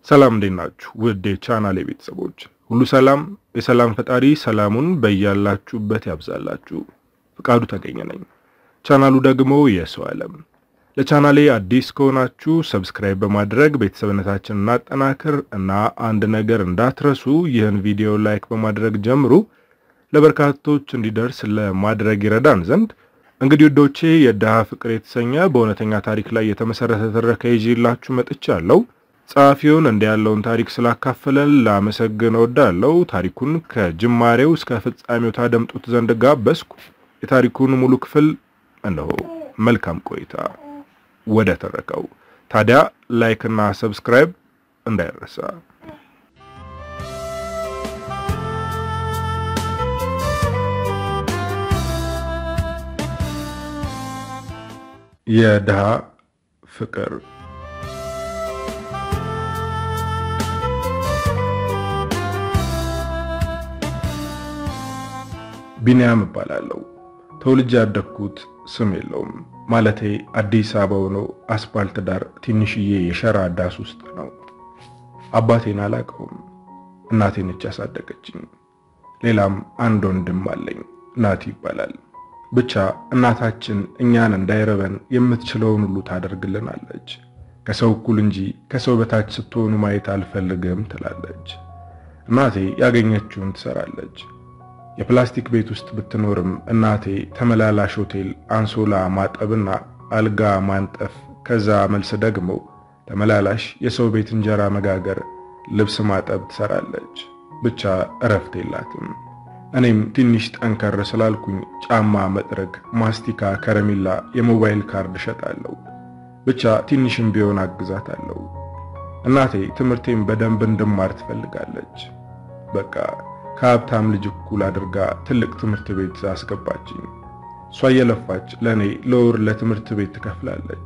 ሰላም እንዴት ናችሁ? ውድ የቻናሌ ቤተሰቦች ሁሉ ሰላም፣ የሰላም ፈጣሪ ሰላሙን በያላችሁበት ያብዛላችሁ። ፍቃዱ ተገኘ ነኝ። ቻናሉ ደግሞ የሰው ዓለም። ለቻናሌ አዲስ ከሆናችሁ ሰብስክራይብ በማድረግ ቤተሰብነታችንን እናጠናክር እና አንድ ነገር እንዳትረሱ፣ ይህን ቪዲዮ ላይክ በማድረግ ጀምሩ። ለበርካቶች እንዲደርስ ለማድረግ ይረዳን ዘንድ እንግዲህ ውዶቼ የድሃ ፍቅር የተሰኘ በእውነተኛ ታሪክ ላይ የተመሰረተ ትረካ ይዤላችሁ መጥቻለሁ። ጸሐፊውን እንዲህ ያለውን ታሪክ ስላካፈለን ላመሰግን እወዳለሁ። ታሪኩን ከጅማሬው እስከ ፍጻሜው ታደምጡት ዘንድ ጋበዝኩ። የታሪኩን ሙሉ ክፍል እነሆ። መልካም ቆይታ። ወደ ተረካው ታዲያ ላይክና ሰብስክራይብ እንዳይረሳ። የድሃ ፍቅር ቢንያም እባላለሁ። ተወልጄ ያደግኩት ስም የለውም ማለቴ አዲስ አበባ ሆኖ አስፓልት ዳር ትንሽዬ የሸራ ዳስ ውስጥ ነው። አባቴን አላውቀውም። እናቴ ነች ያሳደገችኝ። ሌላም አንድ ወንድም አለኝ፣ ናቲ ይባላል። ብቻ እናታችን እኛን እንዳይረበን የምትችለውን ሁሉ ታደርግልናለች። ከሰው እኩል እንጂ ከሰው በታች ስትሆኑ ማየት አልፈልግም ትላለች። እናቴ ያገኘችውን ትሰራለች። የፕላስቲክ ቤት ውስጥ ብትኖርም እናቴ ተመላላሽ ሆቴል አንሶላ ማጠብና አልጋ ማንጠፍ፣ ከዛ መልስ ደግሞ ተመላላሽ የሰው ቤት እንጀራ መጋገር፣ ልብስ ማጠብ ትሰራለች። ብቻ እረፍት የላትም። እኔም ትንሽ ጠንከር ስላልኩኝ ጫማ መጥረግ፣ ማስቲካ፣ ከረሜላ፣ የሞባይል ካርድ እሸጣለሁ። ብቻ ትንሽም ቢሆን አግዛታለሁ። እናቴ ትምህርቴን በደንብ እንድማር ትፈልጋለች። በቃ ከሀብታም ልጅ እኩል አድርጋ ትልቅ ትምህርት ቤት አስገባችኝ። እሷ እየለፋች ለእኔ ለወር ለትምህርት ቤት ትከፍላለች።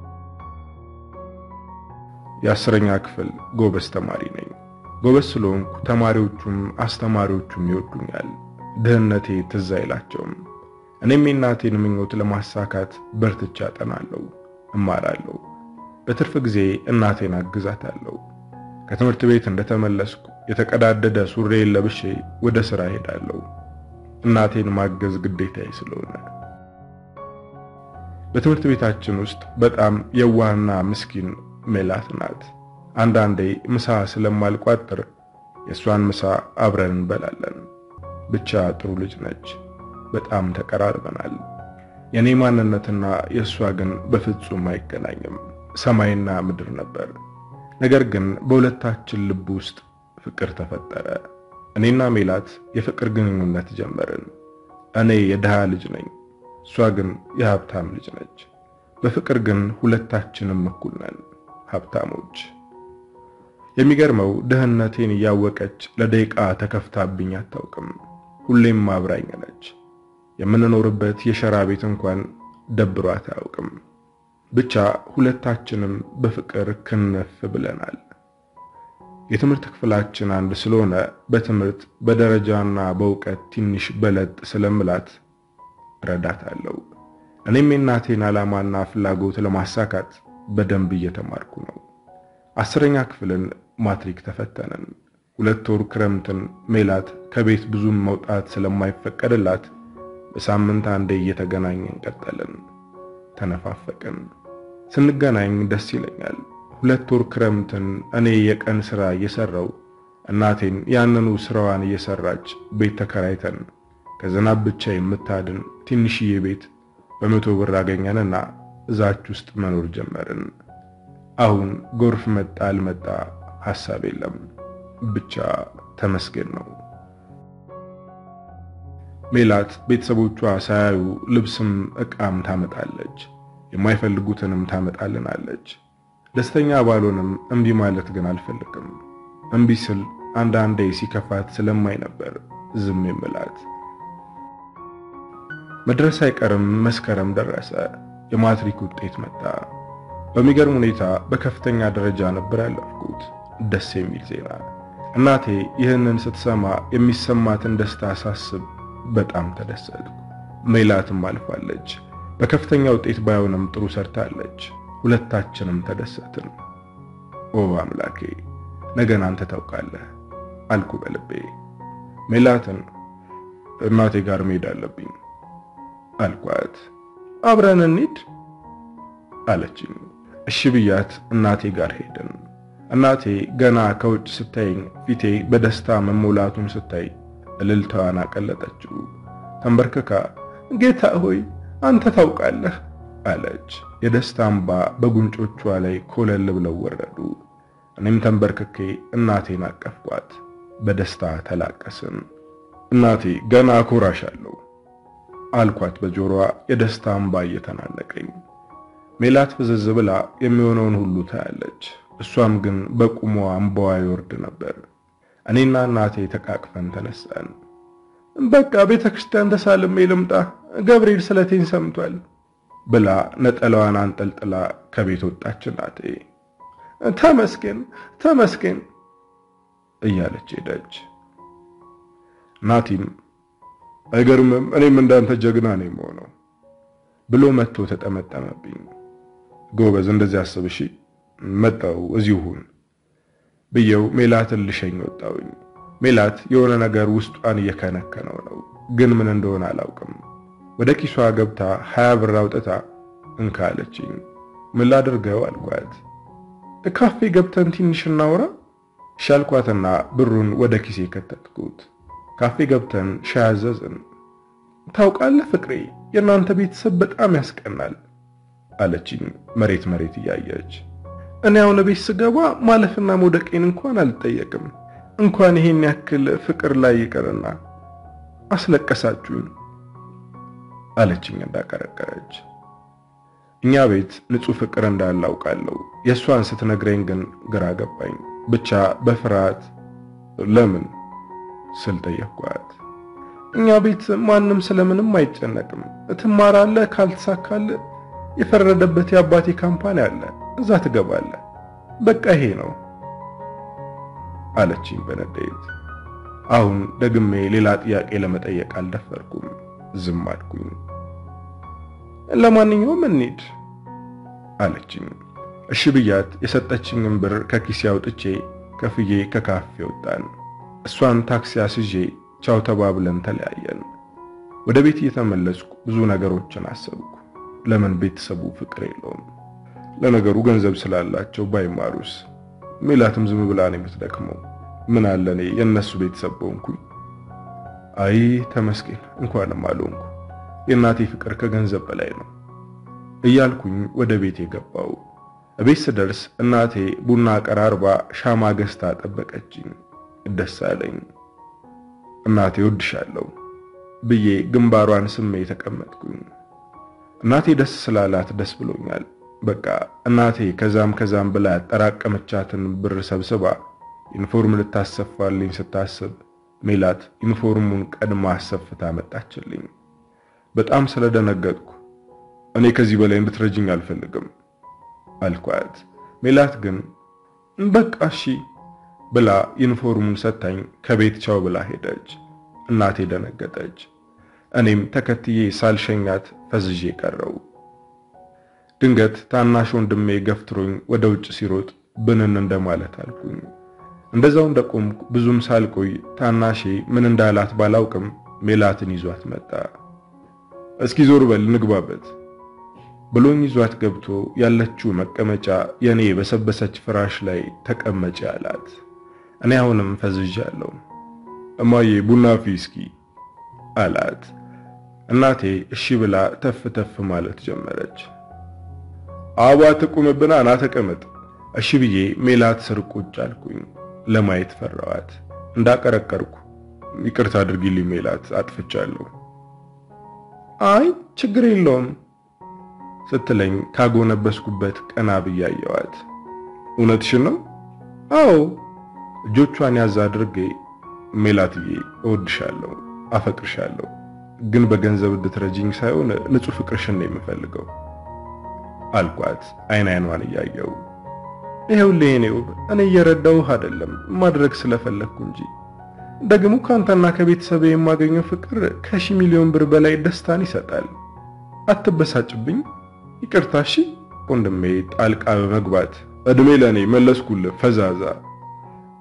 የአስረኛ ክፍል ጎበዝ ተማሪ ነኝ። ጎበዝ ስለሆንኩ ተማሪዎቹም አስተማሪዎቹም ይወዱኛል። ድህነቴ ትዝ አይላቸውም። እኔም የእናቴን ምኞት ለማሳካት በርትቻ አጠናለሁ፣ እማራለሁ። በትርፍ ጊዜ እናቴን አግዛታለሁ። ከትምህርት ቤት እንደተመለስኩ የተቀዳደደ ሱሬን ለብሼ ወደ ሥራ ሄዳለሁ። እናቴን ማገዝ ግዴታዬ ስለሆነ። በትምህርት ቤታችን ውስጥ በጣም የዋህና ምስኪን ሜላት ናት። አንዳንዴ ምሳ ስለማልቋጥር የእሷን ምሳ አብረን እንበላለን። ብቻ ጥሩ ልጅ ነች። በጣም ተቀራርበናል። የኔ ማንነትና የእሷ ግን በፍጹም አይገናኝም። ሰማይና ምድር ነበር። ነገር ግን በሁለታችን ልብ ውስጥ ፍቅር ተፈጠረ። እኔና ሜላት የፍቅር ግንኙነት ጀመርን። እኔ የድሃ ልጅ ነኝ፣ እሷ ግን የሀብታም ልጅ ነች። በፍቅር ግን ሁለታችንም እኩል ነን፣ ሀብታሞች። የሚገርመው ድህነቴን እያወቀች ለደቂቃ ተከፍታብኝ አታውቅም። ሁሌም አብራኝ ነች። የምንኖርበት የሸራ ቤት እንኳን ደብሯት አያውቅም። ብቻ ሁለታችንም በፍቅር ክንፍ ብለናል። የትምህርት ክፍላችን አንድ ስለሆነ በትምህርት በደረጃና በእውቀት ትንሽ በለጥ ስለምላት እረዳታለሁ። እኔም የእናቴን ዓላማና ፍላጎት ለማሳካት በደንብ እየተማርኩ ነው። አስረኛ ክፍልን ማትሪክ ተፈተንን። ሁለት ወር ክረምትን ሜላት ከቤት ብዙም መውጣት ስለማይፈቀድላት በሳምንት አንዴ እየተገናኘን ቀጠልን። ተነፋፈቅን። ስንገናኝ ደስ ይለኛል። ሁለት ወር ክረምትን እኔ የቀን ሥራ እየሰራው እናቴን ያንኑ ስራዋን እየሰራች ቤት ተከራይተን ከዝናብ ብቻ የምታድን ትንሽዬ ቤት በመቶ ብር አገኘንና እዛች ውስጥ መኖር ጀመርን። አሁን ጎርፍ መጣ አልመጣ ሐሳብ የለም፣ ብቻ ተመስገን ነው። ሜላት ቤተሰቦቿ ሳያዩ ልብስም ዕቃም ታመጣለች፣ የማይፈልጉትንም ታመጣልናለች። ደስተኛ ባልሆንም እምቢ ማለት ግን አልፈልግም። እምቢ ስል አንዳንዴ ሲከፋት ስለማይ ነበር ዝም የምላት። መድረስ አይቀርም መስከረም ደረሰ። የማትሪክ ውጤት መጣ። በሚገርም ሁኔታ በከፍተኛ ደረጃ ነበር ያለፍኩት። ደስ የሚል ዜና። እናቴ ይህንን ስትሰማ የሚሰማትን ደስታ ሳስብ በጣም ተደሰትኩ። ሜላትም አልፋለች። በከፍተኛ ውጤት ባይሆንም ጥሩ ሰርታለች። ሁለታችንም ተደሰትን። ኦ አምላኬ ነገን አንተ ታውቃለህ አልኩ በልቤ። ሜላትን እናቴ ጋር መሄድ አለብኝ አልኳት። አብረን እንሂድ አለችኝ። እሺ ብያት እናቴ ጋር ሄድን። እናቴ ገና ከውጭ ስታየኝ ፊቴ በደስታ መሞላቱን ስታይ እልልታዋን አቀለጠችው። ተንበርክካ ጌታ ሆይ አንተ ታውቃለህ አለች። የደስታ እንባ በጉንጮቿ ላይ ኮለል ብለው ወረዱ። እኔም ተንበርክኬ እናቴን አቀፍኳት። በደስታ ተላቀስን። እናቴ ገና አኮራሻለሁ አልኳት በጆሮዋ የደስታ እንባ እየተናነቀኝ። ሜላት ፍዝዝ ብላ የሚሆነውን ሁሉ ታያለች። እሷም ግን በቁሟ እንባዋ ይወርድ ነበር። እኔና እናቴ ተቃቅፈን ተነሳን። በቃ ቤተ ክርስቲያን ተሳልሜ ልምጣ፣ ገብርኤል ስለቴን ሰምቷል ብላ ነጠላዋን አንጠልጥላ ከቤት ወጣች። እናቴ ተመስገን ተመስገን እያለች ሄደች። ናቲም አይገርምም እኔም እንዳንተ ጀግና ነኝ የምሆነው ብሎ መጥቶ ተጠመጠመብኝ። ጎበዝ እንደዚህ አስብ እሺ፣ መጣው እዚሁ ሁን ብየው ሜላትን ልሸኝ ወጣውኝ። ሜላት የሆነ ነገር ውስጧን እየከነከነው ነው፣ ግን ምን እንደሆነ አላውቅም። ወደ ኪሷ ገብታ ሀያ ብር አውጥታ እንካ አለችኝ። ምን ላድርገው አልኳት። ካፌ ገብተን ትንሽ እናውራ ሻልኳትና ብሩን ወደ ኪሴ ከተትኩት። ካፌ ገብተን ሻይ አዘዝን። ታውቃለህ ፍቅሬ፣ የእናንተ ቤተሰብ በጣም ያስቀናል አለችኝ መሬት መሬት እያየች። እኔ አሁን ቤት ስገባ ማለፍና መውደቄን እንኳን አልጠየቅም። እንኳን ይሄን ያክል ፍቅር ላይ ይቅርና አስለቀሳችሁኝ አለችኝ እንዳቀረቀረች። እኛ ቤት ንጹህ ፍቅር እንዳለ አውቃለሁ። የእሷን ስትነግረኝ ግን ግራ ገባኝ። ብቻ በፍርሃት ለምን ስል ጠየቅኳት። እኛ ቤት ማንም ስለምንም አይጨነቅም። ትማራለህ፣ ካልተሳካልህ የፈረደበት የአባቴ ካምፓኒ አለ፣ እዛ ትገባለህ። በቃ ይሄ ነው አለችኝ በንዴት። አሁን ደግሜ ሌላ ጥያቄ ለመጠየቅ አልደፈርኩም፣ ዝም አልኩኝ። ለማንኛውም እንሂድ አለችኝ። እሺ ብያት የሰጠችኝን ብር ከኪሴ አውጥቼ ከፍዬ ከካፌ ወጣን። እሷን ታክሲ አስዤ ቻው ተባብለን ተለያየን። ወደ ቤት እየተመለስኩ ብዙ ነገሮችን አሰብኩ። ለምን ቤተሰቡ ፍቅር የለውም? ለነገሩ ገንዘብ ስላላቸው ባይማሩስ? ሜላትም ዝም ብላ ነው የምትደክመው። ምን አለ እኔ የእነሱ ቤተሰብ በሆንኩኝ። አይ ተመስገን እንኳንም አልሆንኩ። የእናቴ ፍቅር ከገንዘብ በላይ ነው እያልኩኝ ወደ ቤት የገባው። እቤት ስደርስ እናቴ ቡና ቀራርባ ሻማ ገዝታ ጠበቀችኝ። ደስ አለኝ። እናቴ ወድሻለሁ ብዬ ግንባሯን ስሜ ተቀመጥኩኝ። እናቴ ደስ ስላላት ደስ ብሎኛል። በቃ እናቴ ከዛም ከዛም ብላ ያጠራቀመቻትን ብር ሰብስባ ዩኒፎርም ልታሰፋልኝ ስታስብ ሜላት ዩኒፎርሙን ቀድማ አሰፍታ መጣችልኝ። በጣም ስለደነገጥኩ እኔ ከዚህ በላይ እንድትረጅኝ አልፈልግም አልኳት። ሜላት ግን በቃ እሺ ብላ ዩኒፎርሙን ሰታኝ ከቤት ቻው ብላ ሄደች። እናቴ ደነገጠች። እኔም ተከትዬ ሳልሸኛት ፈዝዤ ቀረው። ድንገት ታናሽ ወንድሜ ገፍትሮኝ ወደ ውጭ ሲሮጥ ብንን እንደማለት አልኩኝ። እንደዛው እንደቆምኩ ብዙም ሳልቆይ ታናሼ ምን እንዳላት ባላውቅም ሜላትን ይዟት መጣ። እስኪ ዞር በል ንግባበት ብሎኝ ይዟት ገብቶ ያለችው መቀመጫ የኔ በሰበሰች ፍራሽ ላይ ተቀመጪ አላት። እኔ አሁንም ፈዝዣለሁ። እማዬ ቡና አፍይ እስኪ አላት። እናቴ እሺ ብላ ተፍ ተፍ ማለት ጀመረች። አባ ትቁምብና ና ተቀመጥ። እሺ ብዬ ሜላት ስር ቁጭ አልኩኝ። ለማየት ፈራዋት። እንዳቀረቀርኩ ይቅርታ አድርጊልኝ ሜላት አጥፍቻለሁ። አይ ችግር የለውም ስትለኝ ካጎነበስኩበት ቀና ብዬ አየኋት። እውነትሽን ነው? አዎ። እጆቿን ያዝ አድርጌ ሜላትዬ እወድሻለሁ፣ አፈቅርሻለሁ ግን በገንዘብ እንድትረጂኝ ሳይሆን ንጹህ ፍቅርሽን ነው የምፈልገው አልኳት አይን አይኗን እያየው። ይኸውልህ የኔ ውብ እኔ እየረዳሁህ አይደለም ማድረግ ስለፈለግኩ እንጂ ደግሞ ካንተና ከቤተሰብ የማገኘው ፍቅር ከሺ ሚሊዮን ብር በላይ ደስታን ይሰጣል። አትበሳጭብኝ። ይቅርታ እሺ። ወንድሜ ጣልቃ በመግባት እድሜ ለኔ መለስኩልህ ፈዛዛ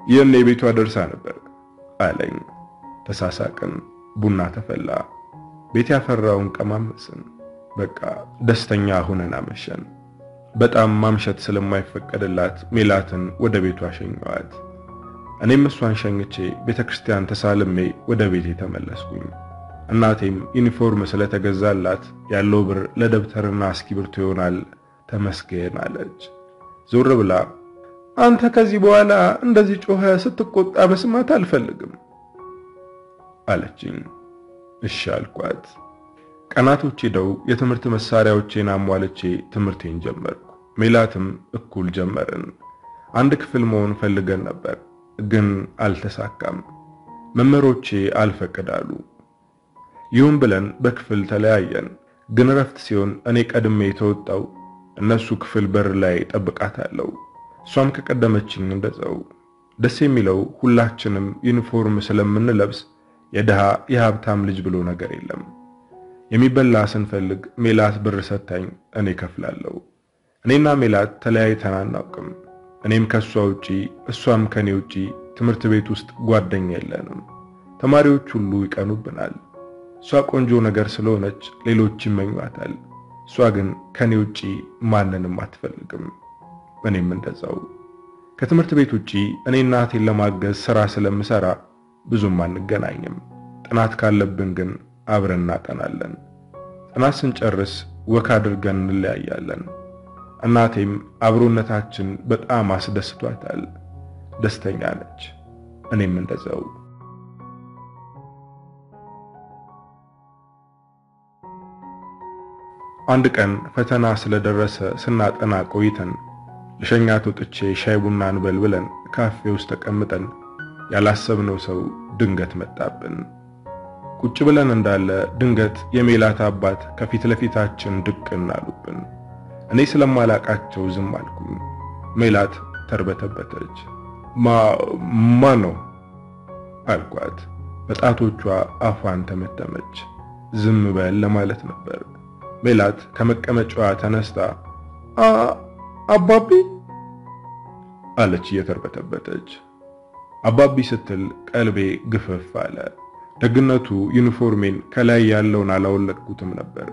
የኔ ቤቷ ደርሳ ነበር አለኝ። ተሳሳቅን። ቡና ተፈላ። ቤት ያፈራውን ቀማመስን። በቃ ደስተኛ ሆነን አመሸን። በጣም ማምሸት ስለማይፈቀድላት ሜላትን ወደ ቤቷ ሸኘዋት። እኔም እሷን ሸኝቼ ቤተክርስቲያን ተሳልሜ ወደ ቤቴ ተመለስኩኝ። እናቴም ዩኒፎርም ስለተገዛላት ያለው ብር ለደብተርና እስክሪብቶ ይሆናል ተመስገን አለች። ዞር ብላ አንተ ከዚህ በኋላ እንደዚህ ጮኸ ስትቆጣ መስማት አልፈልግም አለችኝ። እሺ አልኳት። ቀናቶች ሄደው የትምህርት መሳሪያዎቼን አሟልቼ ትምህርቴን ጀመርኩ። ሜላትም እኩል ጀመርን። አንድ ክፍል መሆን ፈልገን ነበር፣ ግን አልተሳካም። መምህሮቼ አልፈቅዳሉ። ይሁን ብለን በክፍል ተለያየን። ግን እረፍት ሲሆን እኔ ቀድሜ የተወጣው እነሱ ክፍል በር ላይ ጠብቃታለሁ። እሷም ከቀደመችኝ እንደዛው። ደስ የሚለው ሁላችንም ዩኒፎርም ስለምንለብስ የድሃ የሀብታም ልጅ ብሎ ነገር የለም። የሚበላ ስንፈልግ ሜላት ብር ሰታኝ እኔ ከፍላለሁ። እኔና ሜላት ተለያይተን አናውቅም። እኔም ከሷ ውጪ እሷም ከኔ ውጪ ትምህርት ቤት ውስጥ ጓደኛ የለንም። ተማሪዎች ሁሉ ይቀኑብናል። እሷ ቆንጆ ነገር ስለሆነች ሌሎች ይመኟታል። እሷ ግን ከኔ ውጪ ማንንም አትፈልግም። እኔም እንደዛው። ከትምህርት ቤት ውጪ እኔ እናቴን ለማገዝ ስራ ስለምሰራ ብዙም አንገናኝም። ጥናት ካለብን ግን አብረን እናጠናለን። ጥናት ስንጨርስ ወክ አድርገን እንለያያለን። እናቴም አብሮነታችን በጣም አስደስቷታል። ደስተኛ ነች። እኔም እንደዛው። አንድ ቀን ፈተና ስለደረሰ ስናጠና ቆይተን ለሸኛት ወጥቼ ሻይ ቡና እንበል ብለን ካፌ ውስጥ ተቀምጠን ያላሰብነው ሰው ድንገት መጣብን። ቁጭ ብለን እንዳለ ድንገት የሜላት አባት ከፊት ለፊታችን ድቅን አሉብን። እኔ ስለማላቃቸው ዝም አልኩኝ። ሜላት ተርበተበተች። ማ ማ ነው አልኳት። በጣቶቿ አፏን ተመተመች። ዝም በል ለማለት ነበር። ሜላት ከመቀመጫዋ ተነስታ አባቢ አለች እየተርበተበተች። አባቢ ስትል ቀልቤ ግፍፍ አለ። ደግነቱ ዩኒፎርሜን ከላይ ያለውን አላወለቅኩትም ነበር።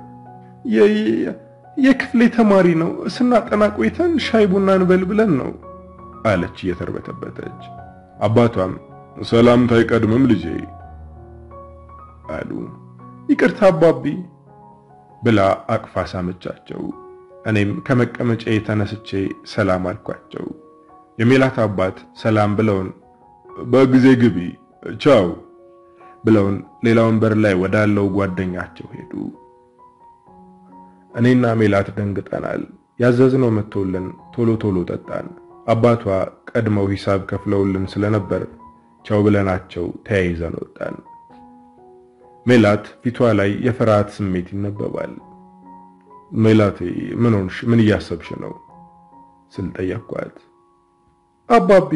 የክፍሌ ተማሪ ነው፣ ስናጠና ቆይተን ሻይ ቡና እንበል ብለን ነው አለች እየተርበተበተች። አባቷም ሰላምታ አይቀድምም ልጄ አሉ። ይቅርታ አባቢ ብላ አቅፋ ሳመቻቸው። እኔም ከመቀመጫ ተነስቼ ሰላም አልኳቸው። የሜላት አባት ሰላም ብለውን በጊዜ ግቢ ቻው ብለውን ሌላ ወንበር ላይ ወዳለው ጓደኛቸው ሄዱ። እኔና ሜላት ደንግጠናል። ያዘዝነው መጥቶልን ቶሎ ቶሎ ጠጣን። አባቷ ቀድመው ሂሳብ ከፍለውልን ስለነበር ቻው ብለናቸው ተያይዘን ወጣን። ሜላት ፊቷ ላይ የፍርሃት ስሜት ይነበባል። ሜላቴ ምን ሆንሽ? ምን እያሰብሽ ነው ስል ጠየኳት። አባቢ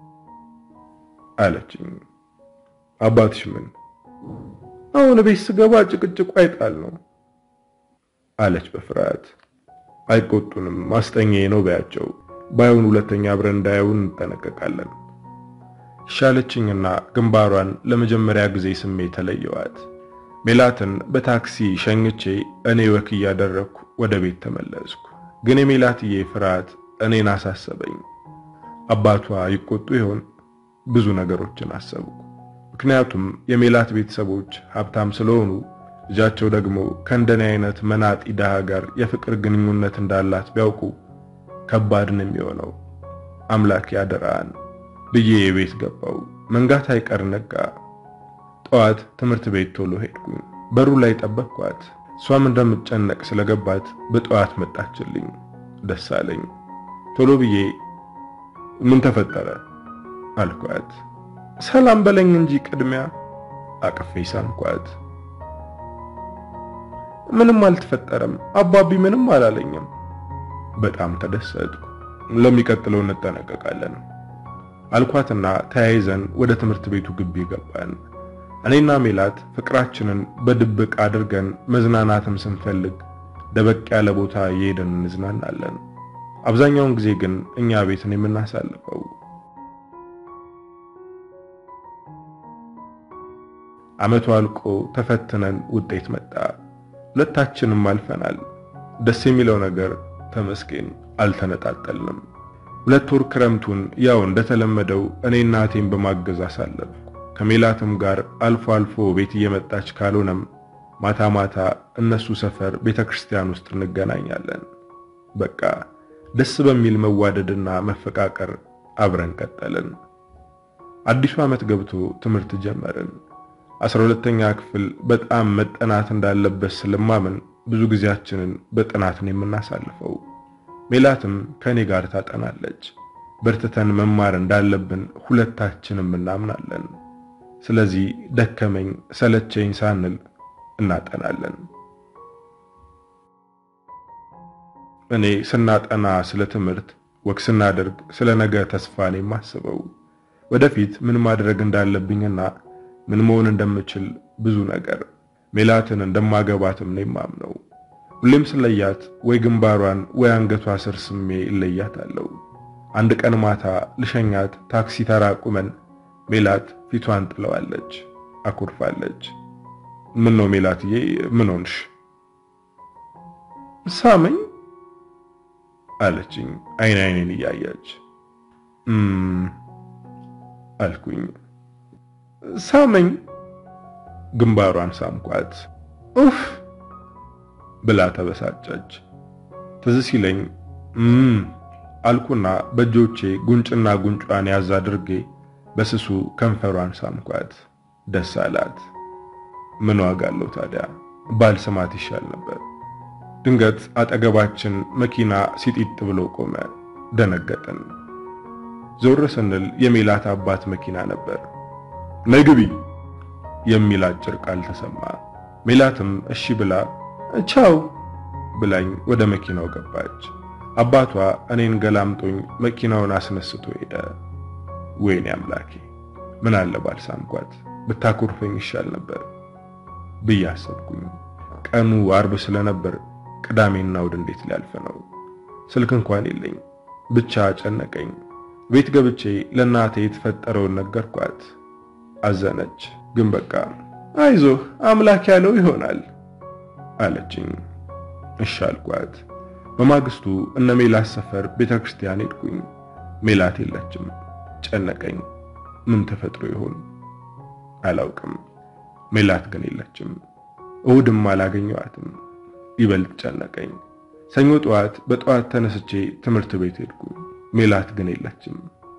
አለችኝ። አባትሽ ምን? አሁን ቤት ስገባ ጭቅጭቁ አይጣል ነው አለች በፍርሃት። አይቆጡንም፣ ማስጠኛዬ ነው በያቸው። ባይሆን ሁለተኛ አብረን እንዳያዩን እንጠነቀቃለን። ሻለችኝና ግንባሯን ለመጀመሪያ ጊዜ ስሜ ተለየዋት። ሜላትን በታክሲ ሸኝቼ እኔ ወክ እያደረግኩ ወደ ቤት ተመለስኩ። ግን የሜላትዬ ፍርሃት እኔን አሳሰበኝ። አባቷ ይቆጡ ይሆን? ብዙ ነገሮችን አሰብኩ። ምክንያቱም የሜላት ቤተሰቦች ሀብታም ስለሆኑ ልጃቸው ደግሞ ከእንደኔ አይነት መናጢ ድሃ ጋር የፍቅር ግንኙነት እንዳላት ቢያውቁ ከባድ ነው የሚሆነው። አምላክ ያደራን ብዬ የቤት ገባው። መንጋት አይቀር ነጋ። ጠዋት ትምህርት ቤት ቶሎ ሄድኩኝ። በሩ ላይ ጠበቅኳት። እሷም እንደምትጨነቅ ስለገባት በጠዋት መጣችልኝ። ደስ አለኝ። ቶሎ ብዬ ምን ተፈጠረ አልኳት። ሰላም በለኝ እንጂ ቅድሚያ አቅፌ ሳምኳት። ምንም አልተፈጠረም፣ አባቢ ምንም አላለኝም። በጣም ተደሰትኩ። ለሚቀጥለው እንጠነቀቃለን አልኳትና ተያይዘን ወደ ትምህርት ቤቱ ግቢ ገባን። እኔና ሜላት ፍቅራችንን በድብቅ አድርገን መዝናናትም ስንፈልግ ደበቅ ያለ ቦታ እየሄድን እንዝናናለን። አብዛኛውን ጊዜ ግን እኛ ቤትን የምናሳልፈው ዓመቱ አልቆ ተፈትነን ውጤት መጣ። ሁለታችንም አልፈናል። ደስ የሚለው ነገር ተመስገን አልተነጣጠልንም። ሁለት ወር ክረምቱን ያው እንደተለመደው እኔ እናቴን በማገዝ አሳለፍኩ። ከሜላትም ጋር አልፎ አልፎ ቤት እየመጣች ካልሆነም ማታ ማታ እነሱ ሰፈር ቤተክርስቲያን ውስጥ እንገናኛለን። በቃ ደስ በሚል መዋደድና መፈቃቀር አብረን ቀጠልን። አዲሱ ዓመት ገብቶ ትምህርት ጀመርን። አስራ ሁለተኛ ክፍል በጣም መጠናት እንዳለበት ስለማምን ብዙ ጊዜያችንን በጥናት ነው የምናሳልፈው። ሜላትም ከኔ ጋር ታጠናለች። በርትተን መማር እንዳለብን ሁለታችንም እናምናለን። ስለዚህ ደከመኝ ሰለቸኝ ሳንል እናጠናለን። እኔ ስናጠና ስለ ትምህርት ወግ ስናደርግ ስለ ነገ ተስፋ ነው የማስበው። ወደፊት ምን ማድረግ እንዳለብኝና ምን መሆን እንደምችል ብዙ ነገር ሜላትን እንደማገባትም ነው የማምነው። ሁሌም ስለያት ወይ ግንባሯን ወይ አንገቷ ስር ስሜ እለያታለሁ። አንድ ቀን ማታ ልሸኛት ታክሲ ተራ ቁመን ሜላት ፊቷን ጥለዋለች፣ አኩርፋለች። ምን ነው ሜላትዬ፣ ምን ሆንሽ? ሳመኝ አለችኝ አይን አይኔን እያየች እም አልኩኝ። ሳመኝ ግንባሯን ሳምኳት። ኡፍ ብላ ተበሳጨች። ትዝ ሲለኝ እም አልኩና በእጆቼ ጉንጭና ጉንጯን ያዝ አድርጌ በስሱ ከንፈሯን ሳምኳት። ደስ አላት። ምን ዋጋ አለው ታዲያ ባልስማት ይሻል ነበር። ድንገት አጠገባችን መኪና ሲጢጥ ብሎ ቆመ። ደነገጥን። ዞር ስንል የሜላት አባት መኪና ነበር። ነይ ግቢ የሚል አጭር ቃል ተሰማ። ሜላትም እሺ ብላ ቻው ብላኝ ወደ መኪናው ገባች። አባቷ እኔን ገላምጦኝ መኪናውን አስነስቶ ሄደ። ወይኔ አምላኬ ምን አለ ባልሳምኳት ብታኮርፈኝ ይሻል ነበር ብዬ አሰብኩኝ። ቀኑ አርብ ስለነበር ቅዳሜና እሑድ እንዴት ሊያልፍ ነው? ስልክ እንኳን የለኝ። ብቻ ጨነቀኝ። ቤት ገብቼ ለእናቴ የተፈጠረውን ነገርኳት። አዘነች። ግን በቃ አይዞህ አምላክ ያለው ይሆናል አለችኝ። እሺ አልኳት። በማግስቱ እነ ሜላት ሰፈር ቤተክርስቲያን ሄድኩኝ። ሜላት የለችም። ጨነቀኝ። ምን ተፈጥሮ ይሆን አላውቅም። ሜላት ግን የለችም። እሑድም አላገኘዋትም። ይበልጥ ጨነቀኝ። ሰኞ ጠዋት በጠዋት ተነስቼ ትምህርት ቤት ሄድኩ። ሜላት ግን የለችም።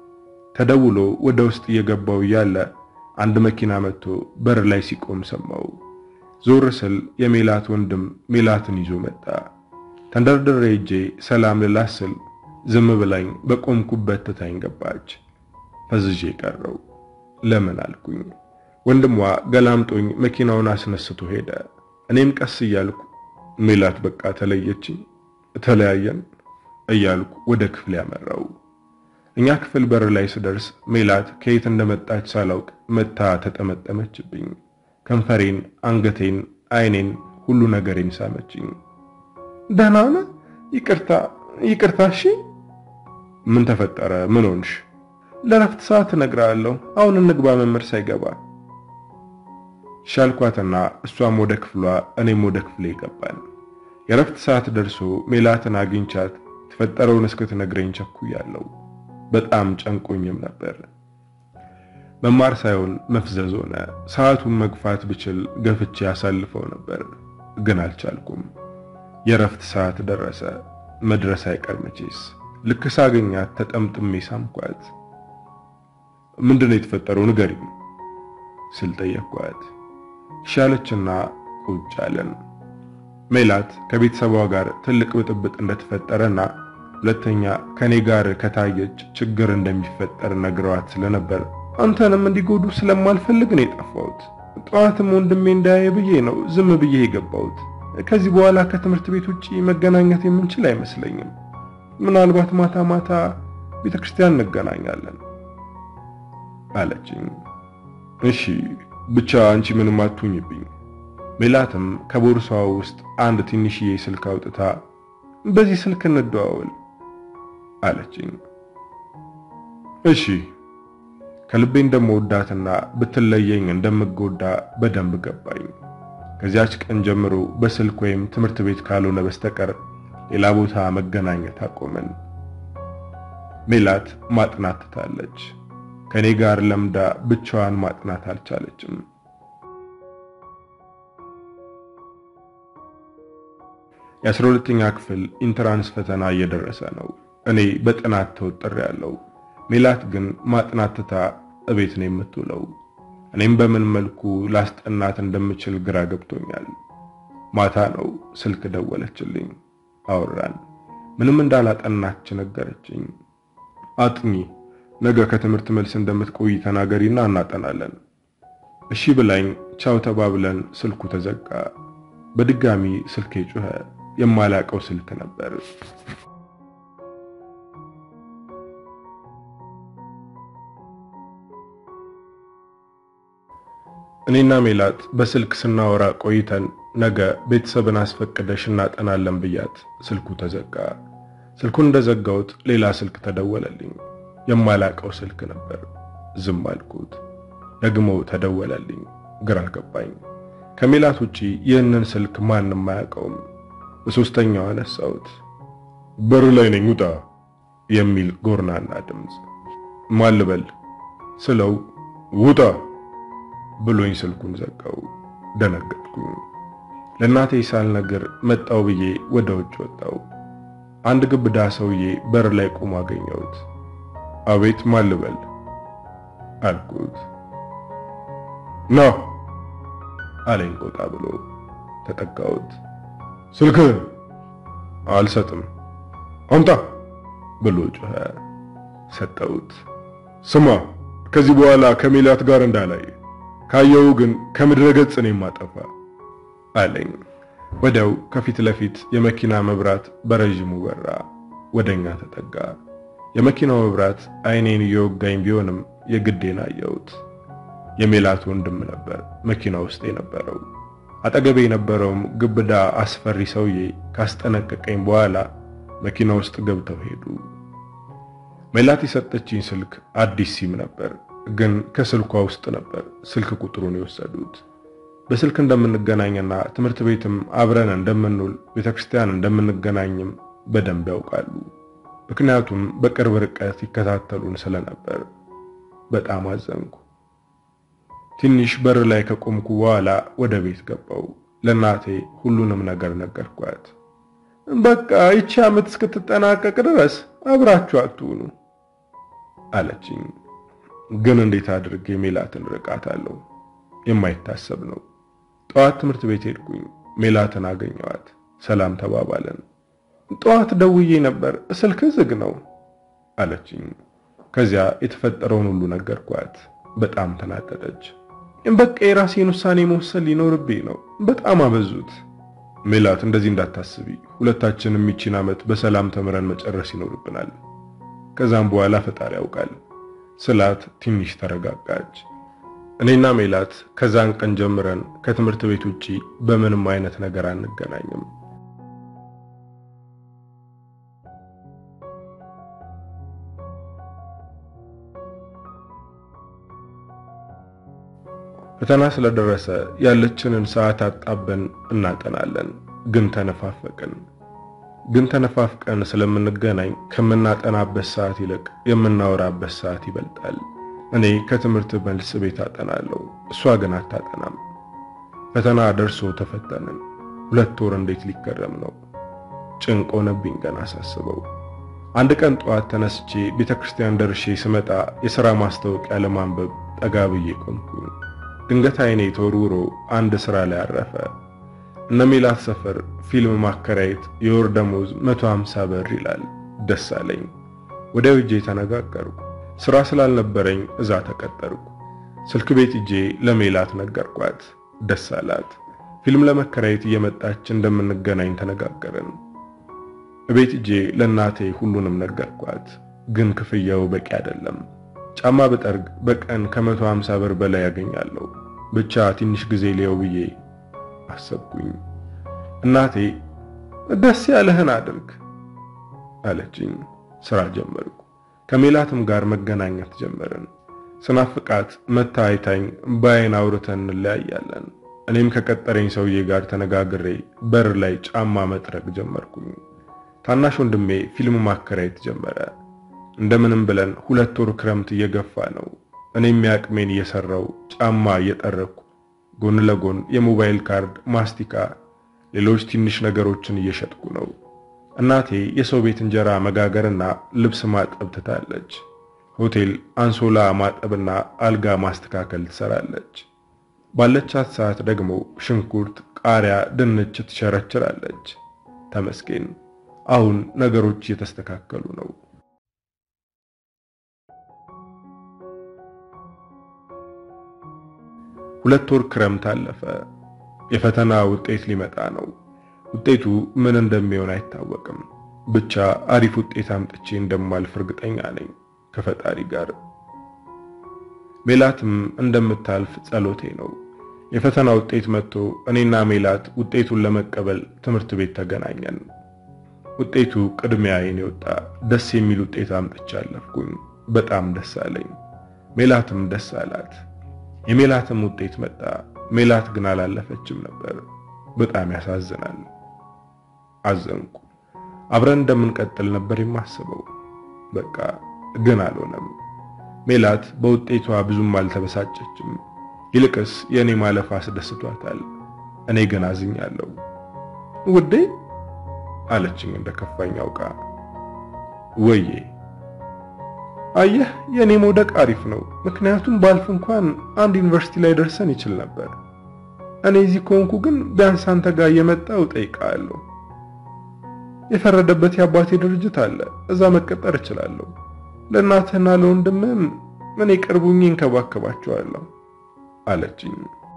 ተደውሎ ወደ ውስጥ እየገባው እያለ አንድ መኪና መጥቶ በር ላይ ሲቆም ሰማው። ዞር ስል የሜላት ወንድም ሜላትን ይዞ መጣ። ተንደርድሬ ሄጄ ሰላም ልላት ስል ዝም ብላኝ በቆምኩበት ትታኝ ገባች። ፈዝዤ ቀረው። ለምን አልኩኝ። ወንድሟ ገላምጦኝ መኪናውን አስነስቶ ሄደ። እኔም ቀስ እያልኩ ሜላት በቃ ተለየችኝ፣ ተለያየን እያልኩ ወደ ክፍል ያመራው። እኛ ክፍል በር ላይ ስደርስ ሜላት ከየት እንደመጣች ሳላውቅ መታ ተጠመጠመችብኝ። ከንፈሬን፣ አንገቴን፣ አይኔን፣ ሁሉ ነገሬን ሳመችኝ። ደህና ነህ? ይቅርታ ይቅርታ። እሺ ምን ተፈጠረ? ምን ሆንሽ? ለረፍት ሰዓት እነግርሃለሁ። አሁን እንግባ መምህር ሳይገባ ሻልኳትና እሷም ወደ ክፍሏ እኔም ወደ ክፍሌ ገባን። የረፍት ሰዓት ደርሶ ሜላትን አግኝቻት የተፈጠረውን እስክትነግረኝ ቸኩያለሁ። በጣም ጨንቆኝም ነበር። መማር ሳይሆን መፍዘዝ ሆነ። ሰዓቱን መግፋት ብችል ገፍቼ ያሳልፈው ነበር፣ ግን አልቻልኩም። የረፍት ሰዓት ደረሰ። መድረስ አይቀር መቼስ። ልክ ሳገኛት ተጠምጥሜ ሳምኳት። ምንድነው የተፈጠረው ንገሪኝ ስል ጠየቅኳት። ሻለችና ቁጭ አለን። ሜላት ከቤተሰቧ ጋር ትልቅ ብጥብጥ እንደተፈጠረና ሁለተኛ ከኔ ጋር ከታየች ችግር እንደሚፈጠር ነግረዋት ስለነበር አንተንም እንዲጎዱ ስለማልፈልግ ነው የጠፋሁት። ጠዋትም ወንድሜ እንዳያየ ብዬ ነው ዝም ብዬ የገባሁት። ከዚህ በኋላ ከትምህርት ቤት ውጪ መገናኘት የምንችል አይመስለኝም። ምናልባት ማታ ማታ ቤተክርስቲያን እንገናኛለን አለችኝ። እሺ ብቻ አንቺ ምንም አትሁኝብኝ። ሜላትም ከቦርሳዋ ውስጥ አንድ ትንሽዬ ስልክ አውጥታ በዚህ ስልክ እንደዋወል አለችኝ። እሺ ከልቤ እንደምወዳትና ብትለየኝ እንደምጎዳ በደንብ ገባኝ። ከዚያች ቀን ጀምሮ በስልክ ወይም ትምህርት ቤት ካልሆነ በስተቀር ሌላ ቦታ መገናኘት አቆመን። ሜላት ማጥናት ትታለች። ከኔ ጋር ለምዳ ብቻዋን ማጥናት አልቻለችም። የአስራ ሁለተኛ ክፍል ኢንትራንስ ፈተና እየደረሰ ነው። እኔ በጥናት ተወጥሬያለሁ። ሜላት ግን ማጥናት ትታ እቤት ነው የምትውለው። እኔም በምን መልኩ ላስጠናት እንደምችል ግራ ገብቶኛል። ማታ ነው ስልክ ደወለችልኝ። አወራን። ምንም እንዳላጠናች ነገረችኝ። አጥኚ፣ ነገ ከትምህርት መልስ እንደምትቆይ ተናገሪና እናጠናለን። እሺ ብላኝ ቻው ተባብለን ስልኩ ተዘጋ። በድጋሚ ስልኬ ጮኸ። የማላቀው ስልክ ነበር። እኔና ሜላት በስልክ ስናወራ ቆይተን ነገ ቤተሰብን አስፈቅደሽ እናጠናለን ብያት ስልኩ ተዘጋ። ስልኩን እንደዘጋሁት ሌላ ስልክ ተደወለልኝ። የማላቀው ስልክ ነበር። ዝም አልኩት። ደግሞ ተደወለልኝ። ግራ ገባኝ። ከሜላት ውጪ ይህንን ስልክ ማንም አያውቀውም። በሶስተኛው አነሳሁት። በር ላይ ነኝ ውጣ የሚል ጎርናና ድምፅ። ማን ልበል ስለው ውጣ ብሎኝ ስልኩን ዘጋው። ደነገጥኩኝ። ለእናቴ ሳልነግር መጣው ብዬ ወደ ውጭ ወጣው። አንድ ግብዳ ሰውዬ በር ላይ ቆሞ አገኘሁት። አቤት ማን ልበል አልኩት። ና አለኝ ቆጣ ብሎ። ተጠጋሁት። ስልክህን አልሰጥም አምጣ ብሎ ጮኸ። ሰጠሁት። ስማ ከዚህ በኋላ ከሜላት ጋር እንዳላይ ካየው ግን ከምድረ ገጽ ነው የማጠፋ አለኝ። ወዲያው ከፊት ለፊት የመኪና መብራት በረዥሙ በራ። ወደኛ ተጠጋ። የመኪናው መብራት አይኔን እየወጋኝ ቢሆንም የግዴን አየሁት። የሜላት ወንድም ነበር መኪና ውስጥ የነበረው። አጠገቤ የነበረውም ግብዳ አስፈሪ ሰውዬ ካስጠነቀቀኝ በኋላ መኪና ውስጥ ገብተው ሄዱ። ሜላት የሰጠችኝ ስልክ አዲስ ሲም ነበር፣ ግን ከስልኳ ውስጥ ነበር ስልክ ቁጥሩን የወሰዱት። በስልክ እንደምንገናኝና ትምህርት ቤትም አብረን እንደምንውል ቤተክርስቲያን እንደምንገናኝም በደንብ ያውቃሉ። ምክንያቱም በቅርብ ርቀት ይከታተሉን ስለነበር በጣም አዘንኩ። ትንሽ በር ላይ ከቆምኩ በኋላ ወደ ቤት ገባው። ለእናቴ ሁሉንም ነገር ነገርኳት። በቃ ይቺ ዓመት እስክትጠናቀቅ ድረስ አብራችሁ አትሁኑ አለችኝ። ግን እንዴት አድርጌ ሜላትን ርቃታለሁ? የማይታሰብ ነው። ጠዋት ትምህርት ቤት ሄድኩኝ። ሜላትን አገኘዋት። ሰላም ተባባለን። ጠዋት ደውዬ ነበር፣ ስልክ ዝግ ነው አለችኝ። ከዚያ የተፈጠረውን ሁሉ ነገርኳት። በጣም ተናደደች። በቃ የራሴን ውሳኔ መወሰን ሊኖርብኝ ነው። በጣም አበዙት። ሜላት እንደዚህ እንዳታስቢ፣ ሁለታችንም ይቺን ዓመት በሰላም ተምረን መጨረስ ይኖርብናል። ከዛም በኋላ ፈጣሪ ያውቃል ስላት ትንሽ ተረጋጋች። እኔና ሜላት ከዛን ቀን ጀምረን ከትምህርት ቤት ውጪ በምንም አይነት ነገር አንገናኝም። ፈተና ስለደረሰ ያለችንን ሰዓት አጣበን እናጠናለን። ግን ተነፋፈቅን። ግን ተነፋፍቀን ስለምንገናኝ ከምናጠናበት ሰዓት ይልቅ የምናወራበት ሰዓት ይበልጣል። እኔ ከትምህርት መልስ ቤት አጠናለሁ፣ እሷ ግን አታጠናም። ፈተና ደርሶ ተፈተንን። ሁለት ወር እንዴት ሊገረም ነው? ጭንቅ ሆነብኝ ገና ሳስበው። አንድ ቀን ጠዋት ተነስቼ ቤተክርስቲያን ደርሼ ስመጣ የሥራ ማስታወቂያ ለማንበብ ጠጋ ብዬ ቆምኩኝ። ድንገት አይኔ ተወርውሮ አንድ ሥራ ላይ አረፈ። እነ ሜላት ሰፈር ፊልም ማከራየት የወር ደሞዝ 150 ብር ይላል። ደስ አለኝ። ወዲያው እጄ ተነጋገርኩ። ሥራ ስላልነበረኝ እዛ ተቀጠርኩ። ስልክ ቤት እጄ ለሜላት ነገርኳት። ደስ አላት። ፊልም ለመከራየት እየመጣች እንደምንገናኝ ተነጋገርን። እቤት እጄ ለእናቴ ሁሉንም ነገርኳት። ግን ክፍያው በቂ አይደለም። ጫማ ብጠርግ በቀን ከ150 ብር በላይ ያገኛለሁ። ብቻ ትንሽ ጊዜ ሊየው ብዬ አሰብኩኝ። እናቴ ደስ ያለህን አድርግ አለችኝ። ስራ ጀመርኩ። ከሜላትም ጋር መገናኘት ጀመርን። ስናፍቃት መታ አይታኝ በአይን አውርተን እንለያያለን። እኔም ከቀጠረኝ ሰውዬ ጋር ተነጋግሬ በር ላይ ጫማ መጥረግ ጀመርኩኝ። ታናሽ ወንድሜ ፊልም ማከራየት ጀመረ። እንደምንም ብለን ሁለት ወር ክረምት እየገፋ ነው። እኔም ያቅሜን እየሰራው ጫማ እየጠረኩ ጎን ለጎን የሞባይል ካርድ፣ ማስቲካ፣ ሌሎች ትንሽ ነገሮችን እየሸጥኩ ነው። እናቴ የሰው ቤት እንጀራ መጋገርና ልብስ ማጠብ ትታለች። ሆቴል አንሶላ ማጠብና አልጋ ማስተካከል ትሰራለች። ባለቻት ሰዓት ደግሞ ሽንኩርት፣ ቃሪያ፣ ድንች ትሸረችራለች። ተመስገን አሁን ነገሮች እየተስተካከሉ ነው። ሁለት ወር ክረምት አለፈ። የፈተና ውጤት ሊመጣ ነው። ውጤቱ ምን እንደሚሆን አይታወቅም። ብቻ አሪፍ ውጤት አምጥቼ እንደማልፍ እርግጠኛ ነኝ ከፈጣሪ ጋር። ሜላትም እንደምታልፍ ጸሎቴ ነው። የፈተና ውጤት መጥቶ እኔና ሜላት ውጤቱን ለመቀበል ትምህርት ቤት ተገናኘን። ውጤቱ ቅድሚያ የኔ ወጣ። ደስ የሚል ውጤት አምጥቼ አለፍኩኝ። በጣም ደስ አለኝ። ሜላትም ደስ አላት። የሜላትም ውጤት መጣ። ሜላት ግን አላለፈችም ነበር። በጣም ያሳዝናል። አዘንኩ። አብረን እንደምንቀጥል ነበር የማስበው። በቃ ግን አልሆነም። ሜላት በውጤቷ ብዙም አልተበሳጨችም። ይልቅስ የእኔ ማለፍ አስደስቷታል። እኔ ግን አዝኛለሁ። ውዴ አለችኝ እንደ ከፋኝ አውቃ። ወዬ አየህ የእኔ መውደቅ አሪፍ ነው። ምክንያቱም ባልፍ እንኳን አንድ ዩኒቨርሲቲ ላይ ደርሰን ይችል ነበር። እኔ እዚህ ከሆንኩ ግን ቢያንስ አንተ ጋር እየመጣሁ እጠይቅሃለሁ። የፈረደበት የአባቴ ድርጅት አለ፣ እዛ መቀጠር እችላለሁ። ለእናትህና ለወንድምህም እኔ ቅርቡኝ እንከባከባቸዋለሁ አለችኝ።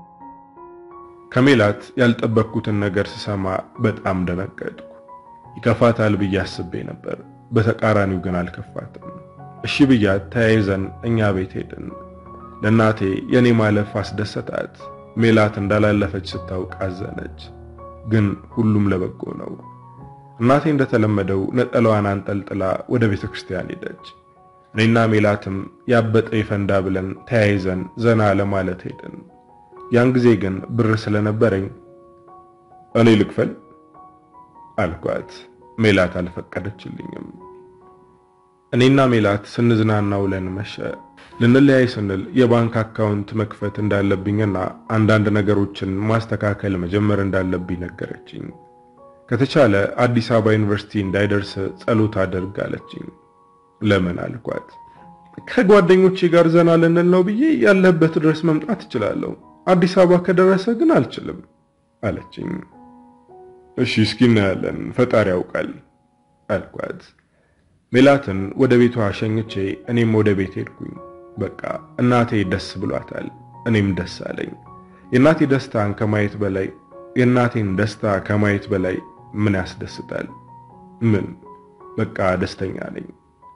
ከሜላት ያልጠበቅኩትን ነገር ስሰማ በጣም ደነገጥኩ። ይከፋታል ብዬ አስቤ ነበር። በተቃራኒው ግን አልከፋትም። እሺ ብያት ተያይዘን እኛ ቤት ሄድን። ለእናቴ የኔ ማለፍ አስደሰታት። ሜላት እንዳላለፈች ስታውቅ አዘነች። ግን ሁሉም ለበጎ ነው። እናቴ እንደተለመደው ነጠላዋን አንጠልጥላ ወደ ቤተ ክርስቲያን ሄደች። እኔና ሜላትም ያበጠ ይፈንዳ ብለን ተያይዘን ዘና ለማለት ሄድን። ያን ጊዜ ግን ብር ስለነበረኝ እኔ ልክፈል አልኳት። ሜላት አልፈቀደችልኝም። እኔና ሜላት ስንዝናና ውለን መሸ። ልንለያይ ስንል የባንክ አካውንት መክፈት እንዳለብኝና አንዳንድ ነገሮችን ማስተካከል መጀመር እንዳለብኝ ነገረችኝ። ከተቻለ አዲስ አበባ ዩኒቨርሲቲ እንዳይደርስ ጸሎት አድርግ አለችኝ። ለምን አልኳት። ከጓደኞቼ ጋር ዘና ልንል ነው ብዬ ያለበት ድረስ መምጣት እችላለሁ። አዲስ አበባ ከደረሰ ግን አልችልም አለችኝ። እሺ እስኪ እናያለን፣ ፈጣሪ ያውቃል አልኳት። ሜላትን ወደ ቤቷ ሸኝቼ እኔም ወደ ቤት ሄድኩኝ። በቃ እናቴ ደስ ብሏታል፣ እኔም ደስ አለኝ። የእናቴ ደስታን ከማየት በላይ የእናቴን ደስታ ከማየት በላይ ምን ያስደስታል? ምን በቃ ደስተኛ ነኝ።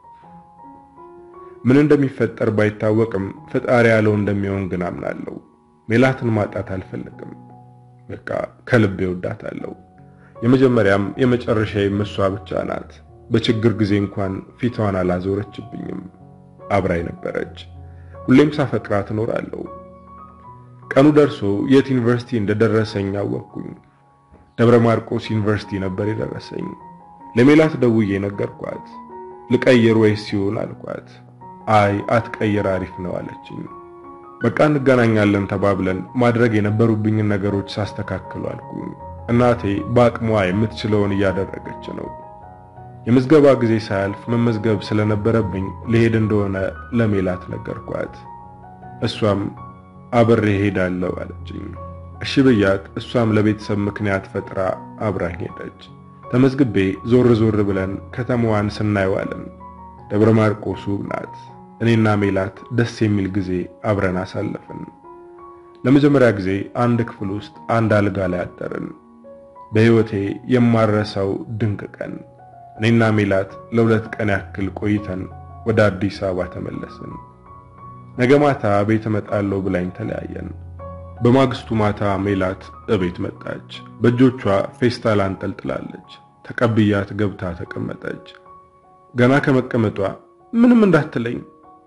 ምን እንደሚፈጠር ባይታወቅም ፈጣሪ ያለው እንደሚሆን ግን አምናለሁ። ሜላትን ማጣት አልፈልግም። በቃ ከልቤ ወዳታለሁ። የመጀመሪያም የመጨረሻዬም እሷ ብቻ ናት። በችግር ጊዜ እንኳን ፊቷን አላዞረችብኝም። አብራይ ነበረች። ሁሌም ሳፈቅራት እኖራለሁ። ቀኑ ደርሶ የት ዩኒቨርሲቲ እንደደረሰኝ አወቅኩኝ። ደብረ ማርቆስ ዩኒቨርሲቲ ነበር የደረሰኝ። ለሜላት ደውዬ ነገርኳት። ልቀይር ወይስ ሲሆን አልኳት። አይ አትቀይር፣ አሪፍ ነው አለችኝ። በቃ እንገናኛለን ተባብለን ማድረግ የነበሩብኝን ነገሮች ሳስተካክሉ አልኩኝ። እናቴ በአቅሟ የምትችለውን እያደረገች ነው። የምዝገባ ጊዜ ሳያልፍ መመዝገብ ስለነበረብኝ ልሄድ እንደሆነ ለሜላት ነገርኳት። እሷም አብሬ ሄዳለሁ አለችኝ። እሺ ብያት፣ እሷም ለቤተሰብ ምክንያት ፈጥራ አብራኝ ሄደች። ተመዝግቤ ዞር ዞር ብለን ከተማዋን ስናየዋለን። ደብረ ማርቆስ ውብ ናት። እኔና ሜላት ደስ የሚል ጊዜ አብረን አሳለፍን። ለመጀመሪያ ጊዜ አንድ ክፍል ውስጥ አንድ አልጋ ላይ አደርን። በሕይወቴ የማረሳው ድንቅ ቀን። እኔና ሜላት ለሁለት ቀን ያክል ቆይተን ወደ አዲስ አበባ ተመለስን። ነገ ማታ ቤት እመጣለሁ ብላኝ ተለያየን። በማግስቱ ማታ ሜላት እቤት መጣች። በእጆቿ ፌስታል አንጠልጥላለች። ተቀብያት ገብታ ተቀመጠች። ገና ከመቀመጧ ምንም እንዳትለኝ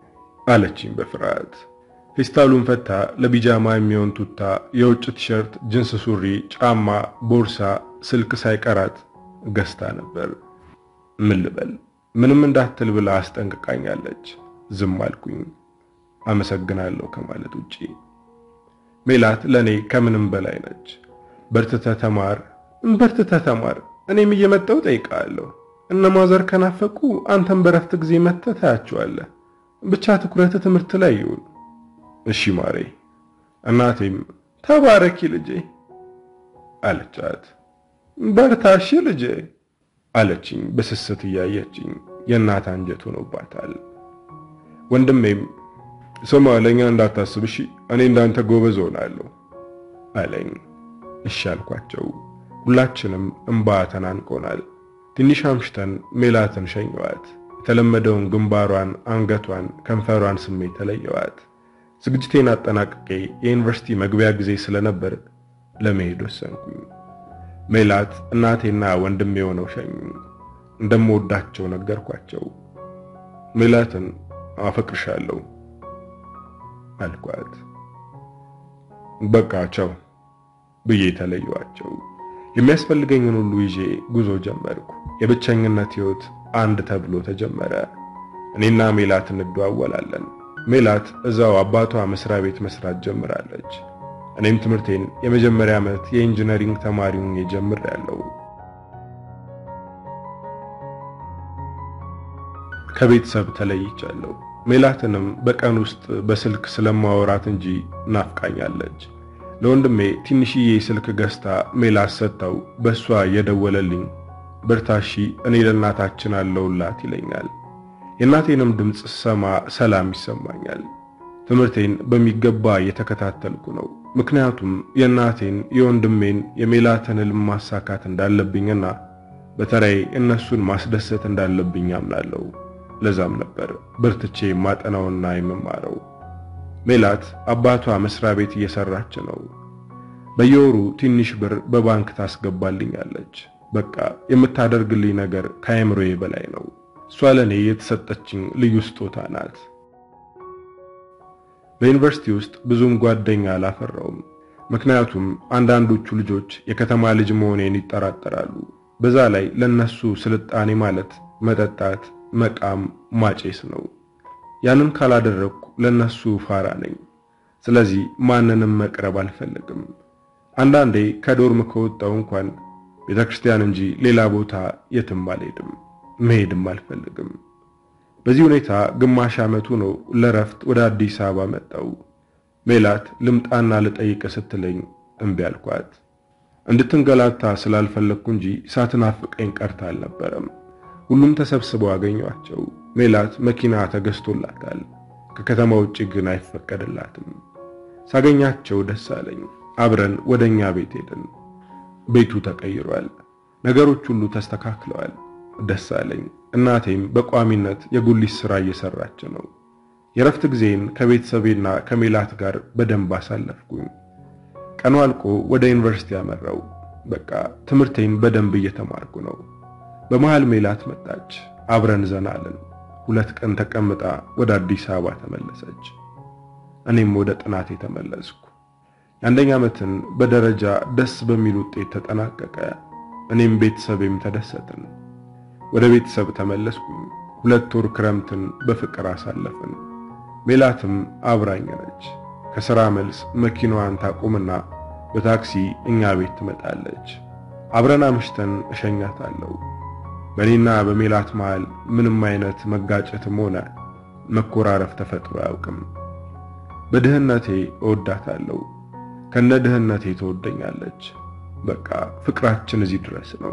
አለችኝ በፍርሃት። ፌስታሉን ፈታ ለቢጃማ የሚሆን ቱታ፣ የውጭ ቲሸርት፣ ጅንስ ሱሪ፣ ጫማ፣ ቦርሳ፣ ስልክ ሳይቀራት ገዝታ ነበር። ምን ልበል? ምንም እንዳትል ብላ አስጠንቅቃኛለች። ዝም አልኩኝ። አመሰግናለሁ ከማለት ውጪ። ሜላት ለኔ ከምንም በላይ ነች። በርትተህ ተማር፣ በርትተህ ተማር። እኔም እየመጣሁ ጠይቃለሁ። እነ ማዘር ከናፈቁ አንተም በረፍት ጊዜ መጥተህ ታያቸዋለህ። ብቻ ትኩረት ትምህርት ላይ ይሁን። እሺ ማሬ። እናቴም ተባረኪ ልጄ አለቻት። በርታሽ ልጄ አለችኝ በስስት እያየችኝ። የእናት አንጀት ሆኖባታል። ወንድሜም ስማ ለኛ እንዳታስብ እሺ፣ እኔ እንዳንተ ጎበዝ ሆናለሁ አለኝ። እሺ አልኳቸው። ሁላችንም እንባ ተናንቆናል። ትንሽ አምሽተን ሜላትን ሸኘዋት። የተለመደውን ግንባሯን፣ አንገቷን፣ ከንፈሯን ስሜት ተለየዋት። ዝግጅቴን አጠናቅቄ የዩኒቨርሲቲ መግቢያ ጊዜ ስለነበር ለመሄድ ወሰንኩኝ። ሜላት እናቴና ወንድሜ የሆነው ሸኙኝ። እንደምወዳቸው ነገርኳቸው። ሜላትን አፈቅርሻለሁ አልኳት። በቃ ቻው ብዬ ተለየዋቸው። የሚያስፈልገኝን ሁሉ ይዤ ጉዞ ጀመርኩ። የብቸኝነት ሕይወት አንድ ተብሎ ተጀመረ። እኔና ሜላት እንደዋወላለን። ሜላት እዛው አባቷ መስሪያ ቤት መስራት ጀምራለች። እኔም ትምህርቴን የመጀመሪያ ዓመት የኢንጂነሪንግ ተማሪ ሆኜ ጀምሬያለሁ። ከቤተሰብ ተለይቻለሁ። ሜላትንም በቀን ውስጥ በስልክ ስለማወራት እንጂ ናፍቃኛለች። ለወንድሜ ትንሽዬ ስልክ ገዝታ ሜላት ሰጥተው በእሷ እየደወለልኝ በርታሺ እኔ ለእናታችን አለውላት ይለኛል። የእናቴንም ድምፅ ስሰማ ሰላም ይሰማኛል። ትምህርቴን በሚገባ እየተከታተልኩ ነው። ምክንያቱም የእናቴን፣ የወንድሜን፣ የሜላትን ሕልም ማሳካት እንዳለብኝና በተለይ እነሱን ማስደሰት እንዳለብኝ አምናለሁ። ለዛም ነበር በርትቼ ማጠናውና የምማረው። ሜላት አባቷ መስሪያ ቤት እየሰራች ነው። በየወሩ ትንሽ ብር በባንክ ታስገባልኛለች። በቃ የምታደርግልኝ ነገር ከአእምሮዬ በላይ ነው። እሷ ለኔ የተሰጠችኝ ልዩ ስጦታ ናት። በዩኒቨርሲቲ ውስጥ ብዙም ጓደኛ አላፈራውም። ምክንያቱም አንዳንዶቹ ልጆች የከተማ ልጅ መሆኔን ይጠራጠራሉ። በዛ ላይ ለነሱ ስልጣኔ ማለት መጠጣት፣ መቃም፣ ማጨስ ነው። ያንን ካላደረግኩ ለነሱ ፋራ ነኝ። ስለዚህ ማንንም መቅረብ አልፈልግም። አንዳንዴ ከዶርም ከወጣው እንኳን ቤተክርስቲያን እንጂ ሌላ ቦታ የትም አልሄድም፣ መሄድም አልፈልግም። በዚህ ሁኔታ ግማሽ ዓመቱ ነው ለረፍት ወደ አዲስ አበባ መጣው። ሜላት ልምጣና ልጠይቅ ስትለኝ እምቢ አልኳት። እንድትንገላታ ስላልፈለግኩ እንጂ ሳትናፍቀኝ ቀርታ አልነበረም። ሁሉም ተሰብስበው አገኟቸው። ሜላት መኪና ተገዝቶላታል። ከከተማ ውጭ ግን አይፈቀድላትም። ሳገኛቸው ደስ አለኝ። አብረን ወደኛ ቤት ሄድን። ቤቱ ተቀይሯል። ነገሮች ሁሉ ተስተካክለዋል። ደስ አለኝ። እናቴም በቋሚነት የጉሊት ሥራ እየሰራች ነው። የረፍት ጊዜን ከቤተሰቤና ከሜላት ጋር በደንብ አሳለፍኩኝ። ቀኑ አልቆ ወደ ዩኒቨርሲቲ ያመራው። በቃ ትምህርቴን በደንብ እየተማርኩ ነው። በመሃል ሜላት መጣች። አብረን ዘና አለን። ሁለት ቀን ተቀምጣ ወደ አዲስ አበባ ተመለሰች። እኔም ወደ ጥናቴ ተመለስኩ። የአንደኛ ዓመትን በደረጃ ደስ በሚል ውጤት ተጠናቀቀ። እኔም ቤተሰቤም ተደሰትን። ወደ ቤተሰብ ተመለስኩኝ። ሁለት ወር ክረምትን በፍቅር አሳለፍን። ሜላትም አብራኝ ነች። ከሥራ መልስ መኪናዋን ታቁምና በታክሲ እኛ ቤት ትመጣለች። አብረን አምሽተን እሸኛታለሁ። በእኔና በሜላት መሃል ምንም አይነት መጋጨትም ሆነ መኮራረፍ ተፈጥሮ አያውቅም። በድህነቴ እወዳታለሁ፣ ከነ ድህነቴ ትወደኛለች። በቃ ፍቅራችን እዚህ ድረስ ነው።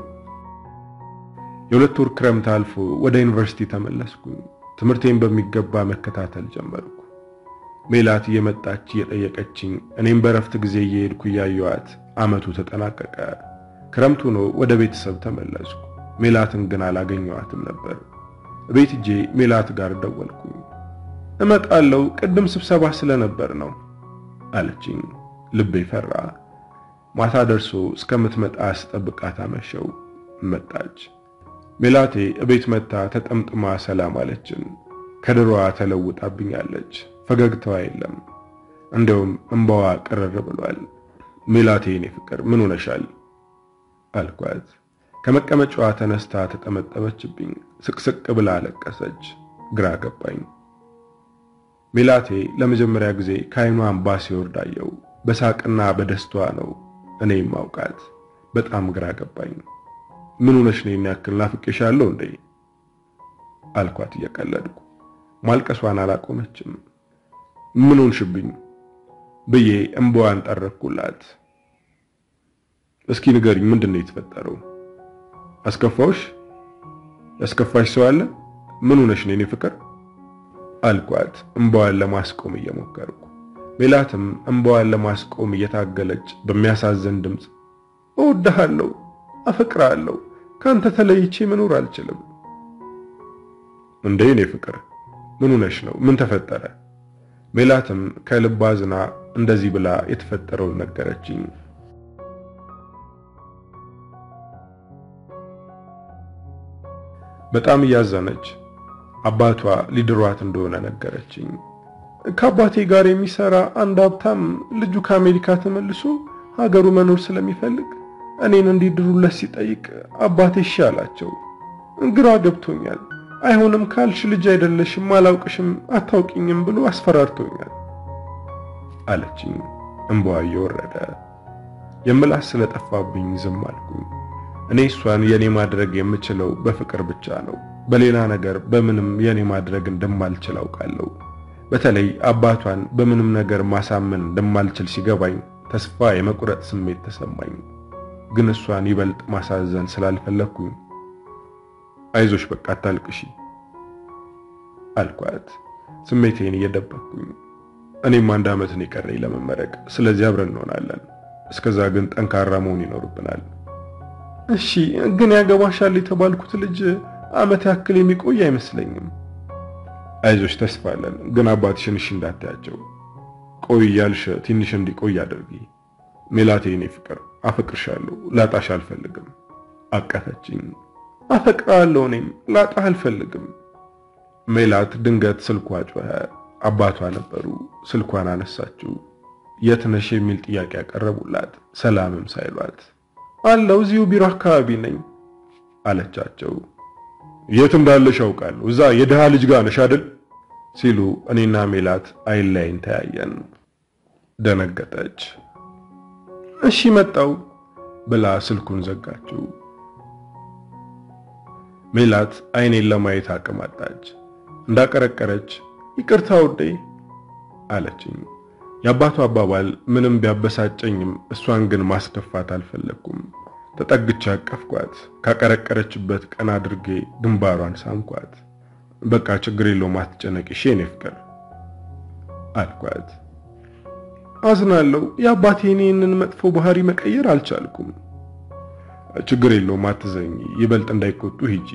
የሁለት ወር ክረምት አልፎ ወደ ዩኒቨርሲቲ ተመለስኩኝ። ትምህርቴን በሚገባ መከታተል ጀመርኩ። ሜላት እየመጣች እየጠየቀችኝ፣ እኔም በረፍት ጊዜ እየሄድኩ እያየኋት ዓመቱ ተጠናቀቀ። ክረምቱ ነው። ወደ ቤተሰብ ተመለስኩ። ሜላትን ግን አላገኘኋትም ነበር። ቤት እጄ ሜላት ጋር ደወልኩኝ። እመጣለሁ ቅድም ስብሰባ ስለነበር ነው አለችኝ። ልቤ ፈራ። ማታ ደርሶ እስከምትመጣ ስጠብቃት አመሸው። መጣች። ሜላቴ እቤት መታ ተጠምጥማ ሰላም አለችን። ከድሮዋ ተለውጣብኛለች። ፈገግታዋ የለም። እንደውም እንባዋ ቅርር ብሏል። ሜላቴ የኔ ፍቅር ምን ሆነሻል? አልኳት። ከመቀመጫዋ ተነስታ ተጠመጠመችብኝ። ስቅስቅ ብላ አለቀሰች። ግራ ገባኝ። ሜላቴ ለመጀመሪያ ጊዜ ከዓይኗ እንባ ሲወርድ አየው። በሳቅና በደስታዋ ነው እኔ ማውቃት። በጣም ግራ ገባኝ። ምን ሆነሽ ነው ያክል ናፍቄሻለሁ እንዴ? አልኳት እየቀለድኩ። ማልቀሷን አላቆመችም። ምን ሆንሽብኝ ብዬ እንባዋን ጠረኩላት። እስኪ ንገሪኝ፣ ምንድን ነው የተፈጠረው? አስከፋውሽ? ያስከፋሽ ሰው አለ? ምን ሆነሽ ነው የኔ ፍቅር? አልኳት እንባዋን ለማስቆም እየሞከርኩ። ሜላትም እንባዋን ለማስቆም እየታገለች በሚያሳዝን ድምፅ እወድሃለሁ፣ አፈቅርሃለሁ፣ ካንተ ተለይቼ መኖር አልችልም። እንዴ የኔ ፍቅር ምን ሆነሽ ነው? ምን ተፈጠረ? ሜላትም ከልብ አዝና እንደዚህ ብላ የተፈጠረውን ነገረችኝ። በጣም እያዘነች አባቷ ሊድሯት እንደሆነ ነገረችኝ። ከአባቴ ጋር የሚሰራ አንድ ሀብታም ልጁ ከአሜሪካ ተመልሶ ሀገሩ መኖር ስለሚፈልግ እኔን እንዲድሩለት ሲጠይቅ አባቴ እሺ አላቸው። ግራ ገብቶኛል። አይሆንም ካልሽ ልጅ አይደለሽም፣ አላውቅሽም፣ አታውቂኝም ብሎ አስፈራርቶኛል አለችኝ። እንባዋ እየወረደ የምላስ ስለጠፋብኝ ዝም አልኩኝ። እኔ እሷን የኔ ማድረግ የምችለው በፍቅር ብቻ ነው። በሌላ ነገር በምንም የኔ ማድረግ እንደማልችል አውቃለሁ። በተለይ አባቷን በምንም ነገር ማሳመን እንደማልችል ሲገባኝ ተስፋ የመቁረጥ ስሜት ተሰማኝ። ግን እሷን ይበልጥ ማሳዘን ስላልፈለግኩኝ አይዞሽ በቃ አታልቅሺ አልኳት፣ ስሜቴን እየደበቅኩኝ። እኔም አንድ ዓመት ነው የቀረኝ ለመመረቅ፣ ስለዚህ አብረን እንሆናለን። እስከዛ ግን ጠንካራ መሆን ይኖርብናል። እሺ፣ ግን ያገባሻል የተባልኩት ልጅ ዓመት ያክል የሚቆይ አይመስለኝም። አይዞሽ ተስፋ አለን፣ ግን አባትሽን እሺ እንዳታያቸው። ቆይ እያልሽ ትንሽ እንዲቆይ አድርጊ። ሜላቴ፣ የኔ ፍቅር አፈቅርሻለሁ፣ ላጣሽ አልፈልግም። አቀፈችኝ። አፈቅራለሁ፣ እኔም ላጣህ አልፈልግም። ሜላት ድንገት ስልኳ ጮኸ። አባቷ ነበሩ። ስልኳን አነሳችው። የት ነሽ የሚል ጥያቄ ያቀረቡላት ሰላምም ሳይሏት አለው እዚሁ ቢሮ አካባቢ ነኝ አለቻቸው። የት እንዳለሽ አውቃለሁ፣ እዛ የድሃ ልጅ ጋር ነሽ አይደል? ሲሉ እኔና ሜላት አይን ላይን ተያየን። ደነገጠች። እሺ መጣው ብላ ስልኩን ዘጋችው። ሜላት አይኔን ለማየት አቅም አጣች። እንዳቀረቀረች ይቅርታ ውዴ አለችኝ። የአባቱ አባባል ምንም ቢያበሳጨኝም እሷን ግን ማስከፋት አልፈለግኩም። ተጠግቼ አቀፍኳት። ካቀረቀረችበት ቀን አድርጌ ግንባሯን ሳምኳት። በቃ ችግር የለውም አትጨነቂ እሺ የኔ ፍቅር አልኳት። አዝናለሁ፣ የአባቴን ይህንን መጥፎ ባህሪ መቀየር አልቻልኩም። ችግር የለውም አትዘኝ፣ ይበልጥ እንዳይቆጡ ሂጂ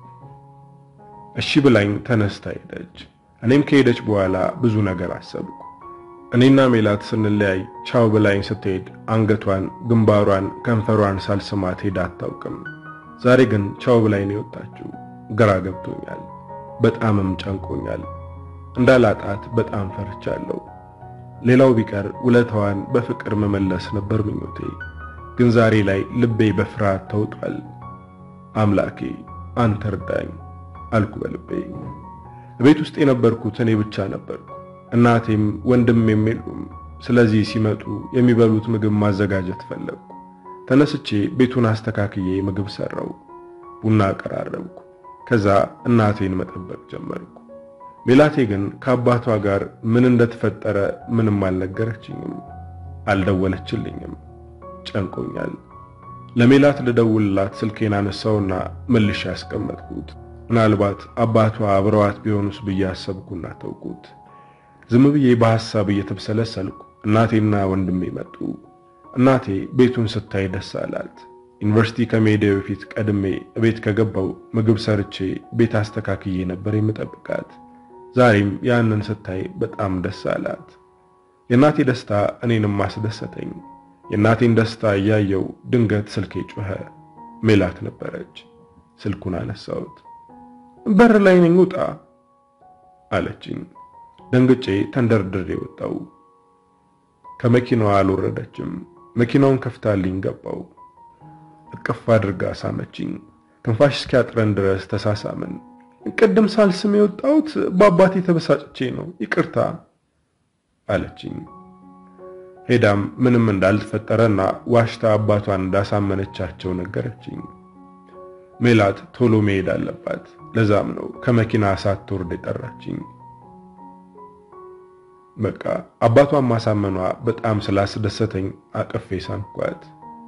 እሺ ብላኝ ተነስታ ሄደች። እኔም ከሄደች በኋላ ብዙ ነገር አሰብኩ። እኔና ሜላት ስንለያይ ቻው ብላኝ ስትሄድ አንገቷን፣ ግንባሯን፣ ከንፈሯን ሳልስማት ሄዳ አታውቅም። ዛሬ ግን ቻው ብላኝ ነው የወጣችው። ግራ ገብቶኛል፣ በጣምም ጨንቆኛል። እንዳላጣት በጣም ፈርቻለሁ። ሌላው ቢቀር ውለታዋን በፍቅር መመለስ ነበር ምኞቴ። ግን ዛሬ ላይ ልቤ በፍርሃት ተውጧል። አምላኬ አንተ እርዳኝ አልኩ በልቤ። ቤት ውስጥ የነበርኩት እኔ ብቻ ነበርኩ። እናቴም ወንድሜም የሉም። ስለዚህ ሲመጡ የሚበሉት ምግብ ማዘጋጀት ፈለግኩ። ተነስቼ ቤቱን አስተካክዬ ምግብ ሰራው፣ ቡና አቀራረብኩ። ከዛ እናቴን መጠበቅ ጀመርኩ። ሜላቴ ግን ከአባቷ ጋር ምን እንደተፈጠረ ምንም አልነገረችኝም፣ አልደወለችልኝም። ጨንቆኛል። ለሜላት ልደውልላት ስልኬን አነሳውና መልሼ ያስቀመጥኩት። ምናልባት አባቷ አብረዋት ቢሆኑስ ብዬ አሰብኩና ተውኩት። ዝም ብዬ በሐሳብ እየተብሰለሰልኩ እናቴና ወንድሜ መጡ። እናቴ ቤቱን ስታይ ደስ አላት። ዩኒቨርሲቲ ከመሄዴ በፊት ቀድሜ ቤት ከገባው ምግብ ሰርቼ ቤት አስተካክዬ ነበር የምጠብቃት። ዛሬም ያንን ስታይ በጣም ደስ አላት። የእናቴ ደስታ እኔንም አስደሰተኝ። የእናቴን ደስታ እያየው ድንገት ስልኬ ጮኸ። ሜላት ነበረች። ስልኩን አነሳሁት። በር ላይ ነኝ ውጣ አለችኝ። ደንግጬ ተንደርድሬ ወጣው። ከመኪናዋ አልወረደችም። መኪናውን ከፍታልኝ ገባው። እቅፍ አድርጋ ሳመችኝ። ትንፋሽ እስኪያጥረን ድረስ ተሳሳምን። ቅድም ሳልስም የወጣሁት በአባቴ ተበሳጭቼ ነው፣ ይቅርታ አለችኝ። ሄዳም ምንም እንዳልተፈጠረና ዋሽታ አባቷን እንዳሳመነቻቸው ነገረችኝ። ሜላት ቶሎ መሄድ አለባት። ለዛም ነው ከመኪና ሳትወርድ የጠራችኝ። በቃ አባቷን ማሳመኗ በጣም ስላስደሰተኝ አቅፌ ሳምኳት።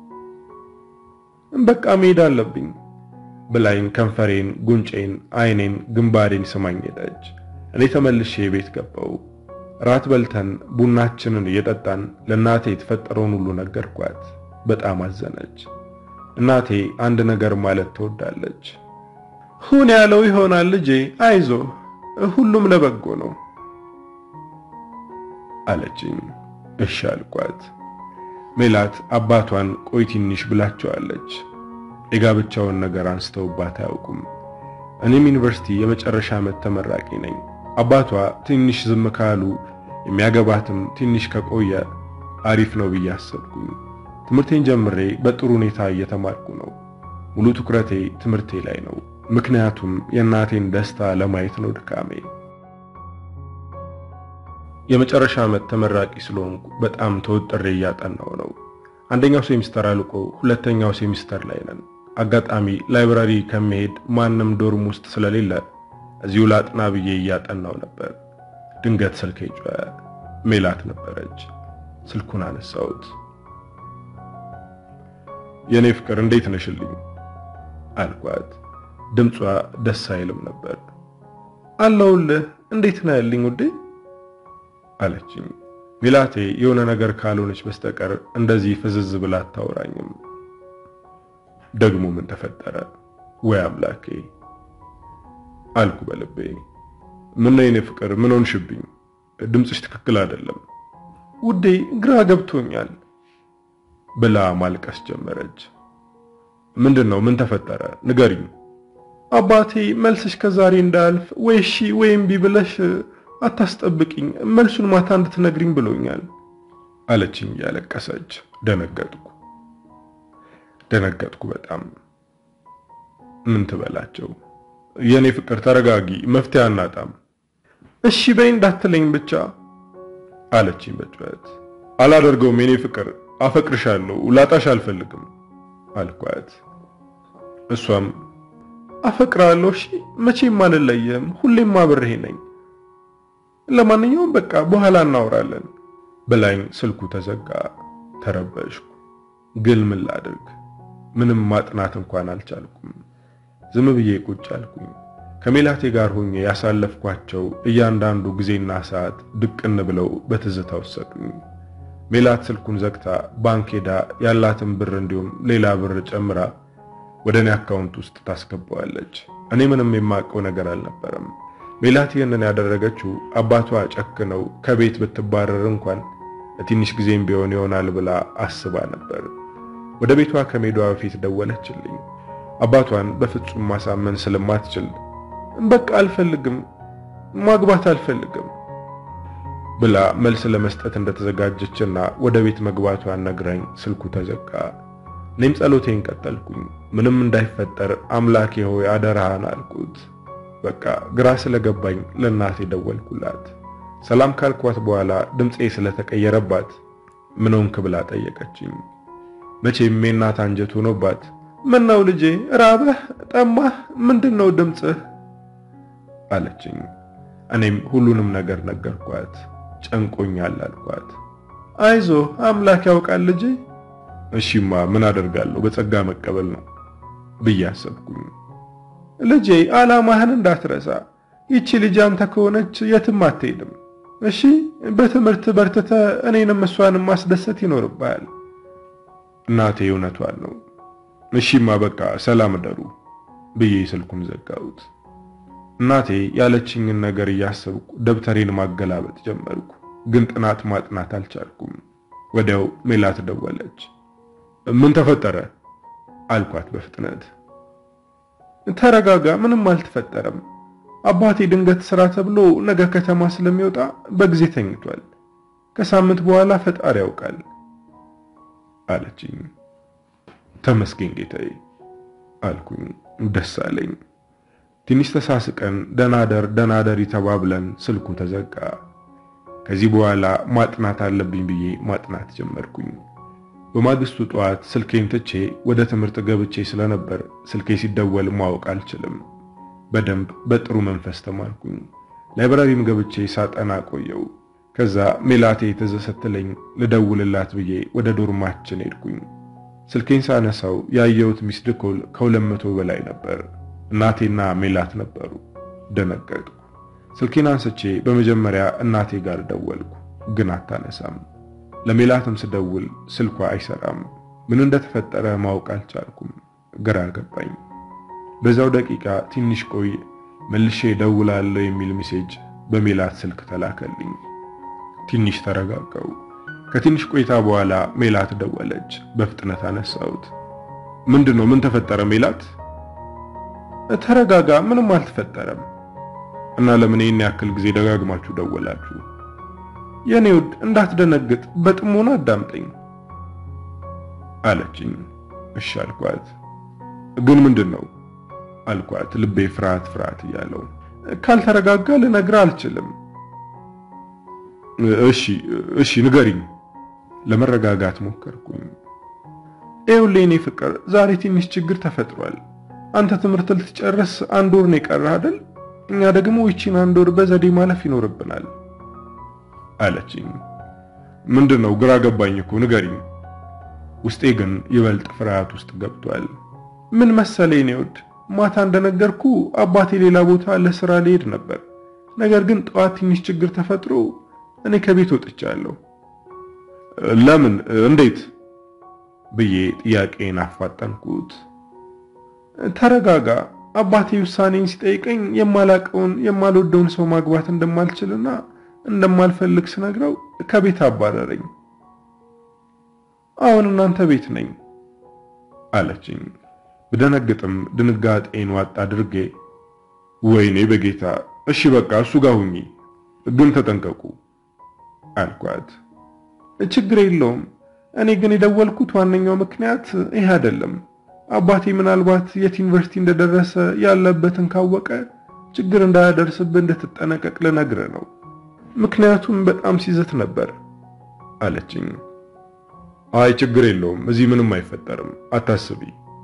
በቃ መሄድ አለብኝ ብላኝ ከንፈሬን፣ ጉንጬን፣ አይኔን፣ ግንባሬን ስማኝ ሄደች። እኔ ተመልሼ ቤት ገባው። ራት በልተን ቡናችንን እየጠጣን ለእናቴ የተፈጠረውን ሁሉ ነገርኳት። በጣም አዘነች። እናቴ አንድ ነገር ማለት ትወዳለች። ሁን ያለው ይሆናል ልጄ፣ አይዞ፣ ሁሉም ለበጎ ነው አለችኝ። እሺ አልኳት። ሜላት አባቷን ቆይ ትንሽ ብላቸዋለች። የጋብቻውን ነገር አንስተውባት አያውቁም። እኔም ዩኒቨርሲቲ የመጨረሻ ዓመት ተመራቂ ነኝ። አባቷ ትንሽ ዝም ካሉ የሚያገባትም ትንሽ ከቆየ አሪፍ ነው ብዬ አሰብኩኝ። ትምህርቴን ጀምሬ በጥሩ ሁኔታ እየተማርኩ ነው። ሙሉ ትኩረቴ ትምህርቴ ላይ ነው። ምክንያቱም የእናቴን ደስታ ለማየት ነው ድካሜ። የመጨረሻ ዓመት ተመራቂ ስለሆንኩ በጣም ተወጥሬ እያጠናው ነው። አንደኛው ሴሚስተር አልቆ ሁለተኛው ሴሚስተር ላይ ነን። አጋጣሚ ላይብራሪ ከመሄድ ማንም ዶርም ውስጥ ስለሌለ እዚሁ ላጥና ብዬ እያጠናው ነበር። ድንገት ስልኬ ጮኸ። ሜላት ነበረች። ስልኩን አነሳሁት። የኔ ፍቅር እንዴት ነሽልኝ አልኳት። ድምጿ ደስ አይልም ነበር። አለሁልህ፣ እንዴት ነህ ያልኝ ውዴ አለችኝ። ሜላቴ የሆነ ነገር ካልሆነች በስተቀር እንደዚህ ፍዝዝ ብላ አታወራኝም። ደግሞ ምን ተፈጠረ? ወይ አምላኬ አልኩ በልቤ። ምን ነው የኔ ፍቅር፣ ምን ሆንሽብኝ? ድምፅሽ ትክክል አይደለም ውዴ፣ ግራ ገብቶኛል ብላ ማልቀስ ጀመረች። ምንድን ነው? ምን ተፈጠረ? ንገሪኝ። አባቴ መልስሽ ከዛሬ እንዳያልፍ ወይ እሺ ወይም እምቢ ብለሽ አታስጠብቂኝ፣ መልሱን ማታ እንድትነግሪኝ ብሎኛል አለችኝ እያለቀሰች። ደነገጥኩ ደነገጥኩ በጣም። ምን ትበላቸው? የኔ ፍቅር ተረጋጊ፣ መፍትሄ አናጣም። እሺ በይ እንዳትለኝ ብቻ አለችኝ በጩኸት። አላደርገውም የኔ ፍቅር፣ አፈቅርሻለሁ፣ ላጣሽ አልፈልግም አልኳት። እሷም አፈቅራለሁ፣ እሺ መቼም አልለየም፣ ሁሌም አብሬህ ነኝ ለማንኛውም በቃ በኋላ እናወራለን ብላኝ ስልኩ ተዘጋ። ተረበሽኩ። ግን ምን ላድርግ? ምንም ማጥናት እንኳን አልቻልኩም። ዝም ብዬ ቁጭ አልኩኝ። ከሜላቴ ጋር ሆኜ ያሳለፍኳቸው እያንዳንዱ ጊዜና ሰዓት ድቅን ብለው በትዝታ ወሰዱኝ። ሜላት ስልኩን ዘግታ ባንክ ሄዳ ያላትን ብር እንዲሁም ሌላ ብር ጨምራ ወደ እኔ አካውንት ውስጥ ታስገባዋለች። እኔ ምንም የማውቀው ነገር አልነበረም። ሜላት ይህንን ያደረገችው አባቷ ጨክነው ከቤት ብትባረር እንኳን ለትንሽ ጊዜም ቢሆን ይሆናል ብላ አስባ ነበር። ወደ ቤቷ ከሜዷ በፊት ደወለችልኝ። አባቷን በፍጹም ማሳመን ስለማትችል በቃ አልፈልግም፣ ማግባት አልፈልግም ብላ መልስ ለመስጠት እንደተዘጋጀችና ወደ ቤት መግባቷን ነግራኝ ስልኩ ተዘጋ። እኔም ጸሎቴን ቀጠልኩኝ። ምንም እንዳይፈጠር አምላኬ ሆይ አደራህን አልኩት። በቃ ግራ ስለገባኝ ለእናቴ ደወልኩላት። ሰላም ካልኳት በኋላ ድምፄ ስለተቀየረባት ምን ሆንክ ብላ ጠየቀችኝ። መቼም የእናት አንጀት ሆኖባት ምነው ልጄ ራበህ፣ ጠማህ፣ ምንድነው ድምፅህ አለችኝ። እኔም ሁሉንም ነገር ነገርኳት። ጨንቆኛል አልኳት። አይዞ አምላክ ያውቃል ልጄ። እሺማ ምን አደርጋለሁ በጸጋ መቀበል ነው ብዬ አሰብኩኝ። ልጄ ዓላማህን እንዳትረሳ። ይቺ ልጅ አንተ ከሆነች የትም አትሄድም። እሺ በትምህርት በርትተ እኔንም እሷንም ማስደሰት ይኖርብሃል። እናቴ እውነቷን ነው። እሺማ በቃ ሰላም እደሩ ብዬ ስልኩን ዘጋሁት። እናቴ ያለችኝን ነገር እያሰብኩ ደብተሬን ማገላበጥ ጀመርኩ። ግን ጥናት ማጥናት አልቻልኩም። ወዲያው ሜላት ደወለች። ምን ተፈጠረ አልኳት በፍጥነት። ተረጋጋ፣ ምንም አልተፈጠረም አባቴ ድንገት ስራ ተብሎ ነገ ከተማ ስለሚወጣ በጊዜ ተኝቷል። ከሳምንት በኋላ ፈጣሪ ያውቃል አለችኝ። ተመስገን ጌታዬ አልኩኝ። ደስ አለኝ። ትንሽ ተሳስቀን ደናደር ደናደሪ ተባብለን ስልኩ ተዘጋ። ከዚህ በኋላ ማጥናት አለብኝ ብዬ ማጥናት ጀመርኩኝ። በማግስቱ ጠዋት ስልኬን ትቼ ወደ ትምህርት ገብቼ ስለነበር ስልኬ ሲደወል ማወቅ አልችልም። በደንብ በጥሩ መንፈስ ተማርኩኝ። ላይብራሪም ገብቼ ሳጠና ቆየው። ከዛ ሜላቴ ትዝ ስትለኝ ልደውልላት ብዬ ወደ ዶርማችን ሄድኩኝ። ስልኬን ሳነሳው ያየሁት ሚስድ ኮል ከሁለት መቶ በላይ ነበር። እናቴና ሜላት ነበሩ። ደነገጥኩ። ስልኬን አንስቼ በመጀመሪያ እናቴ ጋር ደወልኩ፣ ግን አታነሳም። ለሜላትም ስደውል ስልኳ አይሰራም። ምን እንደተፈጠረ ማወቅ አልቻልኩም። ግራ ገባኝ። በዛው ደቂቃ ትንሽ ቆይ መልሼ ደውላለሁ የሚል ሜሴጅ በሜላት ስልክ ተላከልኝ። ትንሽ ተረጋጋው። ከትንሽ ቆይታ በኋላ ሜላት ደወለች። በፍጥነት አነሳሁት። ምንድነው? ምን ተፈጠረ ሜላት? ተረጋጋ፣ ምንም አልተፈጠረም። እና ለምን ይህን ያክል ጊዜ ደጋግማችሁ ደወላችሁ? የኔ ውድ እንዳትደነግጥ በጥሞና አዳምጠኝ አለችኝ። እሺ አልኳት። ግን ምንድን ነው አልኳት፣ ልቤ ፍርሃት ፍርሃት እያለው። ካልተረጋጋ ልነግርህ አልችልም። እሺ እሺ ንገሪኝ። ለመረጋጋት ሞከርኩኝ። ይኸውልህ የኔ ፍቅር፣ ዛሬ ትንሽ ችግር ተፈጥሯል። አንተ ትምህርት ልትጨርስ አንድ ወር ነው የቀረህ አይደል? እኛ ደግሞ ይቺን አንድ ወር በዘዴ ማለፍ ይኖርብናል አለችኝ። ምንድን ነው? ግራ ገባኝ እኮ ንገሪኝ። ውስጤ ግን ይበልጥ ፍርሃት ውስጥ ገብቷል። ምን መሰለኝ የኔ ውድ፣ ማታ እንደነገርኩ አባቴ ሌላ ቦታ ለስራ ሊሄድ ነበር። ነገር ግን ጠዋት ትንሽ ችግር ተፈጥሮ እኔ ከቤት ወጥቻለሁ። ለምን? እንዴት? ብዬ ጥያቄን አፋጠንኩት። ተረጋጋ። አባቴ ውሳኔን ሲጠይቀኝ የማላቀውን የማልወደውን ሰው ማግባት እንደማልችልና እንደማልፈልግ ስነግረው ከቤት አባረረኝ። አሁን እናንተ ቤት ነኝ አለችኝ። ብደነግጥም ድንጋጤን ዋጥ አድርጌ ወይኔ በጌታ እሺ በቃ እሱ ጋር ሁኚ፣ ግን ተጠንቀቁ አልኳት። ችግር የለውም። እኔ ግን የደወልኩት ዋነኛው ምክንያት ይህ አይደለም። አባቴ ምናልባት የት ዩኒቨርሲቲ እንደደረሰ ያለበትን ካወቀ ችግር እንዳያደርስብህ እንድትጠነቀቅ ልነግርህ ነው። ምክንያቱም በጣም ሲዘት ነበር አለችኝ። አይ ችግር የለውም እዚህ ምንም አይፈጠርም፣ አታስቢ።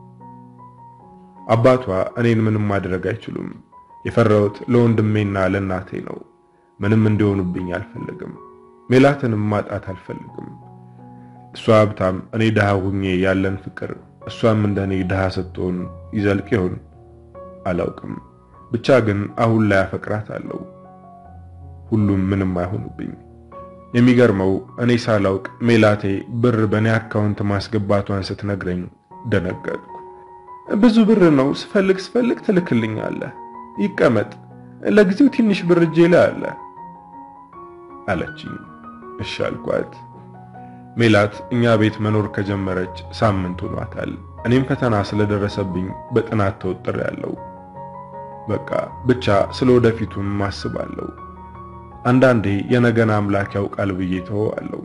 አባቷ እኔን ምንም ማድረግ አይችሉም። የፈራሁት ለወንድሜና ለእናቴ ነው። ምንም እንዲሆኑብኝ አልፈልግም። ሜላትንም ማጣት አልፈልግም። እሷ ሀብታም፣ እኔ ድሃ ሁኜ ያለን ፍቅር እሷም እንደኔ ድሃ ስትሆን ይዘልቅ ይሆን አላውቅም። ብቻ ግን አሁን ላይ አፈቅራታለሁ። ሁሉም ምንም አይሆኑብኝ። የሚገርመው እኔ ሳላውቅ ሜላቴ ብር በእኔ አካውንት ማስገባቷን ስትነግረኝ ደነገጥኩ። ብዙ ብር ነው፣ ስፈልግ ስፈልግ ትልክልኛለህ። ይቀመጥ፣ ለጊዜው ትንሽ ብር እጄ ላይ አለ አለችኝ። እሺ አልኳት። ሜላት እኛ ቤት መኖር ከጀመረች ሳምንት ሆኗታል። እኔም ፈተና ስለደረሰብኝ በጥናት ተወጥሬያለሁ። በቃ ብቻ ስለ ወደፊቱም አስባለሁ። አንዳንዴ የነገን አምላክ ያውቃል ብዬ ተወዋለሁ።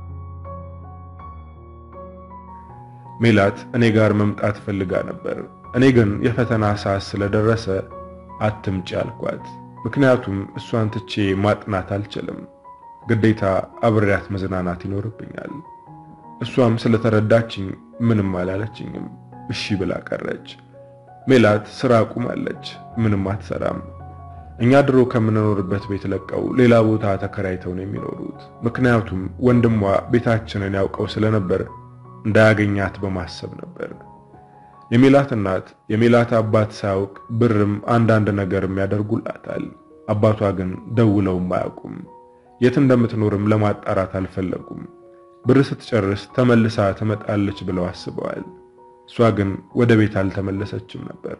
ሜላት እኔ ጋር መምጣት ፈልጋ ነበር። እኔ ግን የፈተና ሰዓት ስለደረሰ አትምጪ አልኳት። ምክንያቱም እሷን ትቼ ማጥናት አልችልም። ግዴታ አብሬያት መዝናናት ይኖርብኛል። እሷም ስለተረዳችኝ ምንም አላለችኝም። እሺ ብላ ቀረች። ሜላት ስራ አቁማለች፣ ምንም አትሰራም። እኛ ድሮ ከምንኖርበት ቤት ለቀው ሌላ ቦታ ተከራይተው ነው የሚኖሩት። ምክንያቱም ወንድሟ ቤታችንን ያውቀው ስለነበር እንዳያገኛት በማሰብ ነበር። የሜላት እናት የሜላት አባት ሳያውቅ ብርም አንዳንድ ነገርም ያደርጉላታል። አባቷ ግን ደውለውም አያውቁም። የት እንደምትኖርም ለማጣራት አልፈለጉም። ብር ስትጨርስ ተመልሳ ትመጣለች ብለው አስበዋል። እሷ ግን ወደ ቤት አልተመለሰችም ነበር።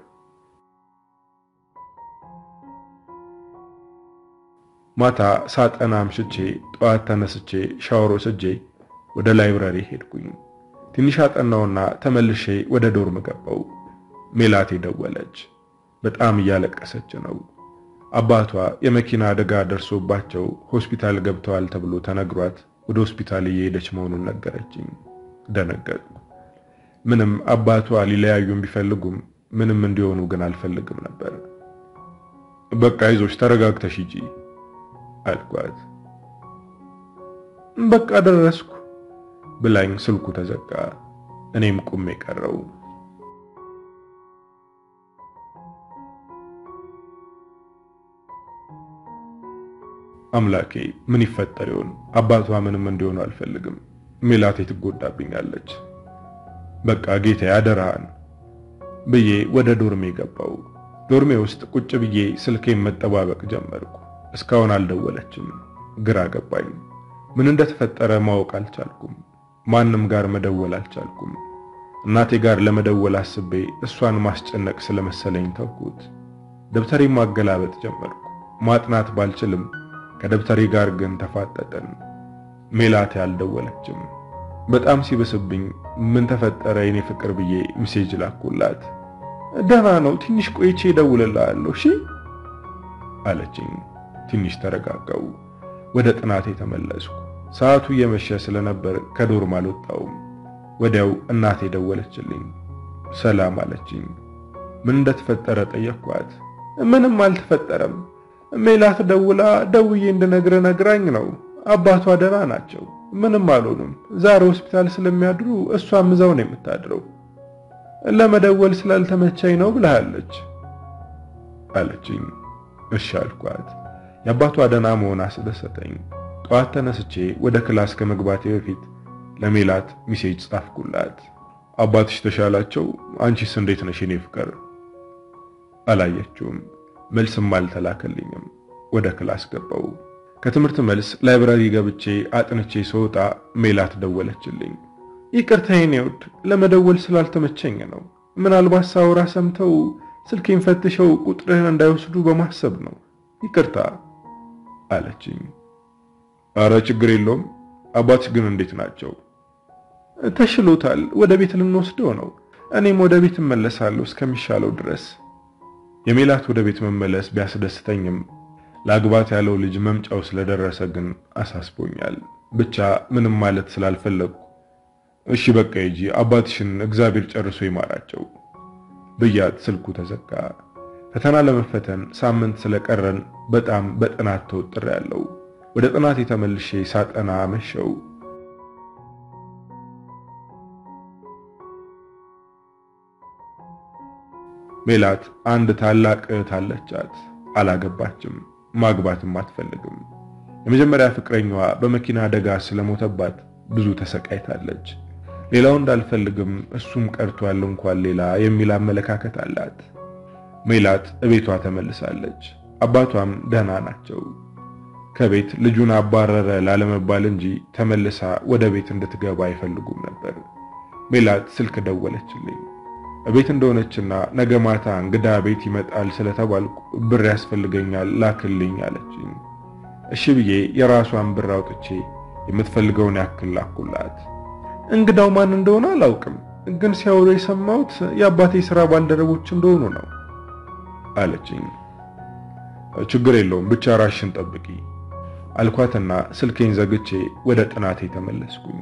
ማታ ሳጠና አምሽቼ ጠዋት ተነስቼ ሻወር ወስጄ ወደ ላይብረሪ ሄድኩኝ። ትንሽ አጠናውና ተመልሼ ወደ ዶርም ገባው። ሜላቴ ደወለች። በጣም እያለቀሰች ነው። አባቷ የመኪና አደጋ ደርሶባቸው ሆስፒታል ገብተዋል ተብሎ ተነግሯት ወደ ሆስፒታል እየሄደች መሆኑን ነገረችኝ። ደነገጥኩ። ምንም አባቷ ሊለያዩም ቢፈልጉም ምንም እንዲሆኑ ግን አልፈልግም ነበር። በቃ ይዞች ተረጋግተሽ ሂጂ አልኳት። በቃ ደረስኩ ብላኝ ስልኩ ተዘጋ። እኔም ቁሜ ቀረው። አምላኬ ምን ይፈጠር ይሆን? አባቷ ምንም እንዲሆኑ አልፈልግም። ሜላቴ ትጎዳብኛለች። በቃ ጌታ ያደራህን ብዬ ወደ ዶርሜ ገባው። ዶርሜ ውስጥ ቁጭ ብዬ ስልኬን መጠባበቅ ጀመርኩ። እስካሁን አልደወለችም። ግራ ገባኝ። ምን እንደተፈጠረ ማወቅ አልቻልኩም። ማንም ጋር መደወል አልቻልኩም። እናቴ ጋር ለመደወል አስቤ እሷን ማስጨነቅ ስለመሰለኝ ተውኩት። ደብተሬ ማገላበጥ ጀመርኩ። ማጥናት ባልችልም ከደብተሬ ጋር ግን ተፋጠጠን። ሜላቴ አልደወለችም። በጣም ሲብስብኝ ምን ተፈጠረ የኔ ፍቅር ብዬ ሜሴጅ ላኩላት። ደህና ነው፣ ትንሽ ቆይቼ እደውልልሃለሁ እሺ አለችኝ። ትንሽ ተረጋጋው። ወደ ጥናቴ ተመለስኩ። ሰዓቱ እየመሸ ስለነበር ከዶርም አልወጣውም። ወዲያው እናቴ ደወለችልኝ። ሰላም አለችኝ። ምን እንደተፈጠረ ጠየቅኳት። ምንም አልተፈጠረም። ሜላት ደውላ ደውዬ እንድነግር ነግራኝ ነው። አባቷ ደህና ናቸው፣ ምንም አልሆኑም። ዛሬ ሆስፒታል ስለሚያድሩ እሷም እዛው ነው የምታድረው። ለመደወል ስላልተመቻኝ ነው ብለሃለች አለችኝ። እሺ አልኳት። የአባቷ ደህና መሆን አስደሰተኝ። ጠዋት ተነስቼ ወደ ክላስ ከመግባቴ በፊት ለሜላት ሚሴጅ ጻፍኩላት። አባትሽ ተሻላቸው? አንቺስ እንዴት ነሽ የኔ ፍቅር? አላየችውም። መልስም አልተላከልኝም። ወደ ክላስ ገባው። ከትምህርት መልስ ላይብራሪ ገብቼ አጥንቼ ስወጣ ሜላት ደወለችልኝ። ይቅርታ የኔ ውድ፣ ለመደወል ስላልተመቸኝ ነው። ምናልባት ሳውራ ሰምተው ስልኬን ፈትሸው ቁጥርህን እንዳይወስዱ በማሰብ ነው። ይቅርታ አለችኝ። አረ ችግር የለውም። አባትሽ ግን እንዴት ናቸው? ተሽሎታል። ወደ ቤት ልንወስደው ነው። እኔም ወደ ቤት እመለሳለሁ እስከሚሻለው ድረስ። የሜላት ወደ ቤት መመለስ ቢያስደስተኝም ለአግባት ያለው ልጅ መምጫው ስለደረሰ ግን አሳስቦኛል። ብቻ ምንም ማለት ስላልፈለግኩ እሺ በቃ ሂጂ፣ አባትሽን እግዚአብሔር ጨርሶ ይማራቸው ብያት ስልኩ ተዘጋ። ፈተና ለመፈተን ሳምንት ስለቀረን በጣም በጥናት ተወጥሬያለሁ። ወደ ጥናት የተመልሼ ሳጠና አመሸው። ሜላት አንድ ታላቅ እህት አለቻት። አላገባችም፣ ማግባትም አትፈልግም። የመጀመሪያ ፍቅረኛዋ በመኪና አደጋ ስለሞተባት ብዙ ተሰቃይታለች። ሌላው እንዳልፈልግም እሱም ቀርቷል እንኳን ሌላ የሚል አመለካከት አላት። ሜላት እቤቷ ተመልሳለች። አባቷም ደህና ናቸው። ከቤት ልጁን አባረረ ላለመባል እንጂ ተመልሳ ወደ ቤት እንድትገባ አይፈልጉም ነበር። ሜላት ስልክ ደወለችልኝ። ቤት እንደሆነችና ነገ ማታ እንግዳ ቤት ይመጣል ስለተባልኩ ብር ያስፈልገኛል ላክልኝ አለችኝ። እሺ ብዬ የራሷን ብር አውጥቼ የምትፈልገውን ያክል ላኩላት። እንግዳው ማን እንደሆነ አላውቅም፣ ግን ሲያወሩ የሰማሁት የአባቴ ስራ ባልደረቦች እንደሆኑ ነው አለችኝ። ችግር የለውም ብቻ ራሽን ጠብቂ አልኳትና ስልኬን ዘግቼ ወደ ጥናቴ ተመለስኩኝ።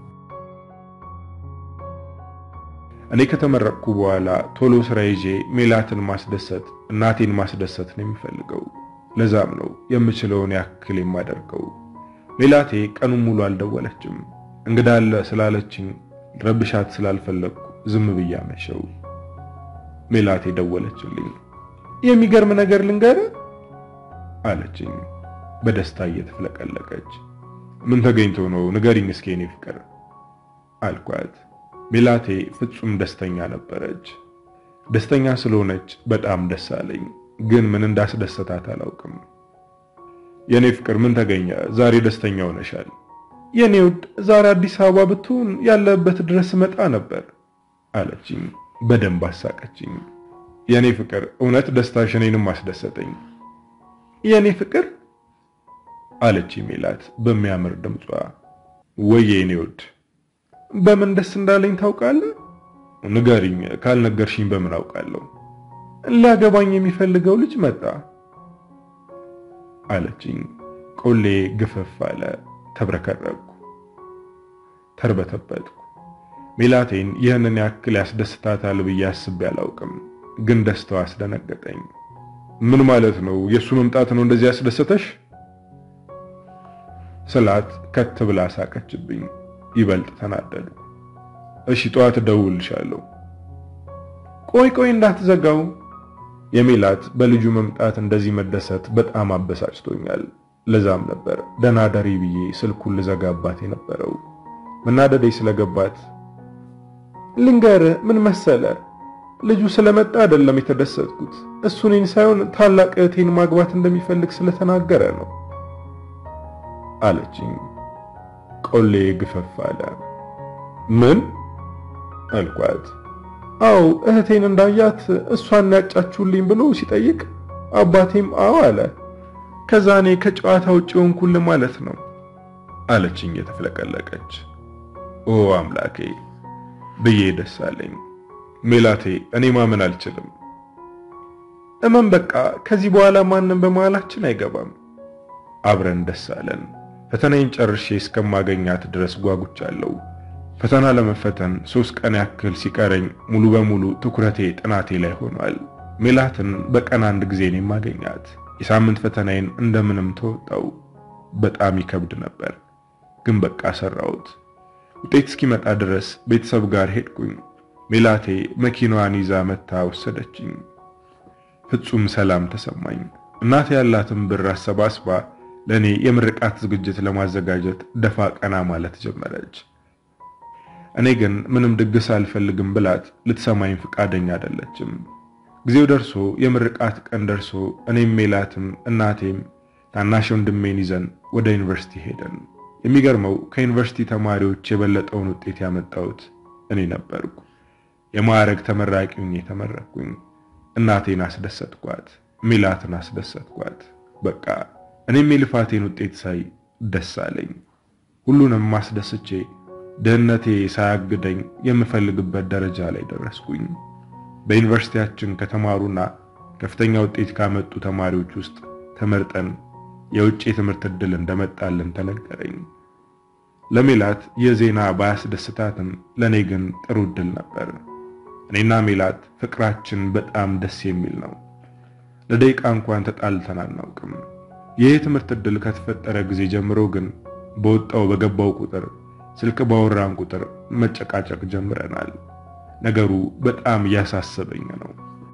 እኔ ከተመረቅኩ በኋላ ቶሎ ስራ ይዤ ሜላትን ማስደሰት እናቴን ማስደሰት ነው የሚፈልገው። ለዛም ነው የምችለውን ያክል የማደርገው። ሜላቴ ቀኑን ሙሉ አልደወለችም። እንግዳ አለ ስላለችኝ ረብሻት ስላልፈለግኩ ዝም ብዬ አመሸው። ሜላቴ ደወለችልኝ። የሚገርም ነገር ልንገርህ አለችኝ በደስታ እየተፍለቀለቀች። ምን ተገኝቶ ነው ንገሪኝ እስኪ የኔ ፍቅር አልኳት። ሜላቴ ፍጹም ደስተኛ ነበረች። ደስተኛ ስለሆነች በጣም ደስ አለኝ፣ ግን ምን እንዳስደሰታት አላውቅም። የኔ ፍቅር ምን ተገኘ? ዛሬ ደስተኛ ሆነሻል። የኔ ውድ ዛሬ አዲስ አበባ ብትሆን ያለበት ድረስ መጣ ነበር አለችኝ። በደንብ አሳቀችኝ። የኔ ፍቅር እውነት ደስታሽ እኔንም አስደሰተኝ። የኔ ፍቅር አለች ሜላት በሚያምር ድምጿ። ወየ የኔ ውድ በምን ደስ እንዳለኝ ታውቃለህ? ንገሪኝ። ካልነገርሽኝ በምን አውቃለሁ? ሊያገባኝ የሚፈልገው ልጅ መጣ። አለችኝ። ቆሌ ግፍፍ አለ። ተብረከረኩ፣ ተርበተበትኩ። ሜላቴን ይህንን ያክል ያስደስታታል ብዬ አስቤ አላውቅም፣ ግን ደስታው አስደነገጠኝ። ምን ማለት ነው? የእሱ መምጣት ነው እንደዚህ ያስደሰተሽ? ስላት ከት ብላ ሳቀችብኝ። ይበልጥ ተናደዱ። እሺ ጠዋት እደውልልሻለሁ። ቆይ ቆይ እንዳትዘጋው። የሜላት በልጁ መምጣት እንደዚህ መደሰት በጣም አበሳጭቶኛል። ለዛም ነበር ደህና ደሪ ብዬ ስልኩን ልዘጋባት የነበረው። መናደዴ ስለገባት ልንገር፣ ምን መሰለ ልጁ ስለመጣ አይደለም የተደሰትኩት፣ እሱ እኔን ሳይሆን ታላቅ እህቴን ማግባት እንደሚፈልግ ስለተናገረ ነው አለችኝ። ቆሌ ግፈፍ አለ። ምን አልኳት። አው እህቴን እንዳያት እሷን ያጫችሁልኝ ብሎ ሲጠይቅ አባቴም አዎ አለ። ከዛ እኔ ከጨዋታ ውጭ ሆንኩል ማለት ነው አለችኝ የተፍለቀለቀች። ኦ አምላኬ ብዬ ደስ አለኝ። ሜላቴ እኔ ማመን አልችልም። እመን በቃ ከዚህ በኋላ ማንም በመሃላችን አይገባም። አብረን ደስ አለን። ፈተናዬን ጨርሼ እስከማገኛት ድረስ ጓጉቻለሁ። ፈተና ለመፈተን ሶስት ቀን ያክል ሲቀረኝ ሙሉ በሙሉ ትኩረቴ ጥናቴ ላይ ሆኗል። ሜላትን በቀን አንድ ጊዜ ነው የማገኛት። የሳምንት ፈተናዬን እንደምንም ተወጣው። በጣም ይከብድ ነበር፣ ግን በቃ ሰራሁት። ውጤት እስኪመጣ ድረስ ቤተሰብ ጋር ሄድኩኝ። ሜላቴ መኪናዋን ይዛ መታ ወሰደችኝ። ፍጹም ሰላም ተሰማኝ። እናቴ ያላትን ብር አሰባስባ ለእኔ የምርቃት ዝግጅት ለማዘጋጀት ደፋ ቀና ማለት ጀመረች። እኔ ግን ምንም ድግስ አልፈልግም ብላት ልትሰማኝ ፍቃደኛ አይደለችም። ጊዜው ደርሶ የምርቃት ቀን ደርሶ እኔም ሜላትም እናቴም ታናሽ ወንድሜን ይዘን ወደ ዩኒቨርሲቲ ሄደን፣ የሚገርመው ከዩኒቨርሲቲ ተማሪዎች የበለጠውን ውጤት ያመጣሁት እኔ ነበርኩ። የማዕረግ ተመራቂ ሆኜ ተመረቅኩኝ። እናቴን አስደሰትኳት፣ ሜላትን አስደሰትኳት። በቃ እኔም የልፋቴን ውጤት ሳይ ደስ አለኝ። ሁሉንም ማስደስቼ ድህነቴ ሳያግደኝ የምፈልግበት ደረጃ ላይ ደረስኩኝ። በዩኒቨርሲቲያችን ከተማሩና ከፍተኛ ውጤት ካመጡ ተማሪዎች ውስጥ ተመርጠን የውጭ የትምህርት ዕድል እንደመጣልን ተነገረኝ። ለሜላት የዜና ባያስደስታትም ለእኔ ግን ጥሩ ዕድል ነበር። እኔና ሜላት ፍቅራችን በጣም ደስ የሚል ነው። ለደቂቃ እንኳን ተጣልተን አናውቅም። ይህ የትምህርት ዕድል ከተፈጠረ ጊዜ ጀምሮ ግን በወጣው በገባው ቁጥር ስልክ ባወራን ቁጥር መጨቃጨቅ ጀምረናል። ነገሩ በጣም እያሳሰበኝ ነው።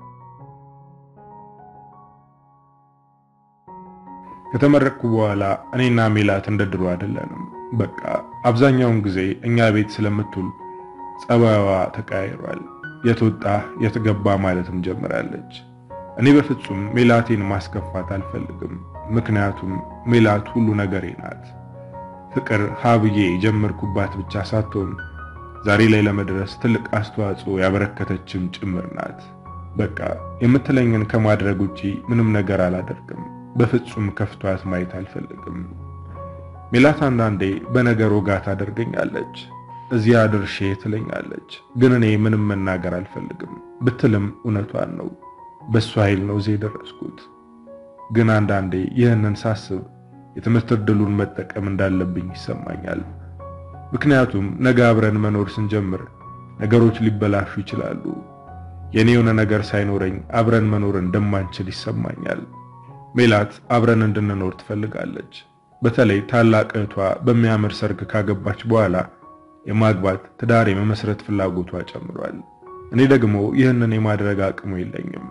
ከተመረቅኩ በኋላ እኔና ሜላት እንደ ድሮ አይደለንም። በቃ አብዛኛውን ጊዜ እኛ ቤት ስለምትውል ጸባይዋ ተቀያይሯል። የት ወጣ የት ገባ ማለትም ጀምራለች። እኔ በፍጹም ሜላቴን ማስከፋት አልፈልግም። ምክንያቱም ሜላት ሁሉ ነገሬ ናት። ፍቅር ሀብዬ የጀመርኩባት ብቻ ሳትሆን ዛሬ ላይ ለመድረስ ትልቅ አስተዋጽኦ ያበረከተችም ጭምር ናት። በቃ የምትለኝን ከማድረግ ውጪ ምንም ነገር አላደርግም። በፍጹም ከፍቷት ማየት አልፈልግም። ሜላት አንዳንዴ በነገር ወጋ ታደርገኛለች። እዚያ ድርሼ ትለኛለች፣ ግን እኔ ምንም መናገር አልፈልግም። ብትልም እውነቷን ነው። በሷ ኃይል ነው እዚህ የደረስኩት። ግን አንዳንዴ ይህንን ሳስብ የትምህርት ዕድሉን መጠቀም እንዳለብኝ ይሰማኛል። ምክንያቱም ነገ አብረን መኖር ስንጀምር ነገሮች ሊበላሹ ይችላሉ። የኔ የሆነ ነገር ሳይኖረኝ አብረን መኖር እንደማንችል ይሰማኛል። ሜላት አብረን እንድንኖር ትፈልጋለች። በተለይ ታላቅ እህቷ በሚያምር ሰርግ ካገባች በኋላ የማግባት ትዳር የመመስረት ፍላጎቷ ጨምሯል። እኔ ደግሞ ይህንን የማድረግ አቅሙ የለኝም።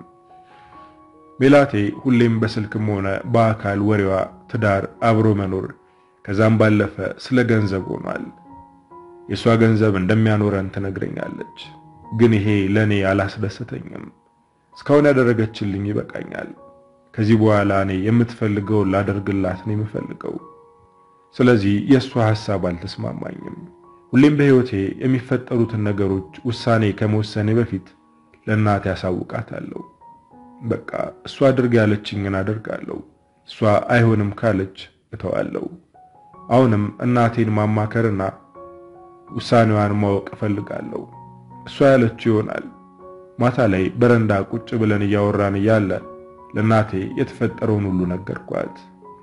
ሜላቴ ሁሌም በስልክም ሆነ በአካል ወሬዋ ትዳር፣ አብሮ መኖር ከዛም ባለፈ ስለ ገንዘብ ሆኗል። የእሷ ገንዘብ እንደሚያኖረን ትነግረኛለች። ግን ይሄ ለእኔ አላስደሰተኝም። እስካሁን ያደረገችልኝ ይበቃኛል። ከዚህ በኋላ እኔ የምትፈልገውን ላደርግላት ነው የምፈልገው። ስለዚህ የእሷ ሐሳብ አልተስማማኝም። ሁሌም በሕይወቴ የሚፈጠሩትን ነገሮች ውሳኔ ከመወሰኔ በፊት ለእናቴ ያሳውቃታለሁ። በቃ እሷ አድርግ ያለችኝን አደርጋለሁ። እሷ አይሆንም ካለች እተዋለሁ። አሁንም እናቴን ማማከርና ውሳኔዋን ማወቅ እፈልጋለሁ። እሷ ያለችው ይሆናል። ማታ ላይ በረንዳ ቁጭ ብለን እያወራን እያለ ለእናቴ የተፈጠረውን ሁሉ ነገርኳት።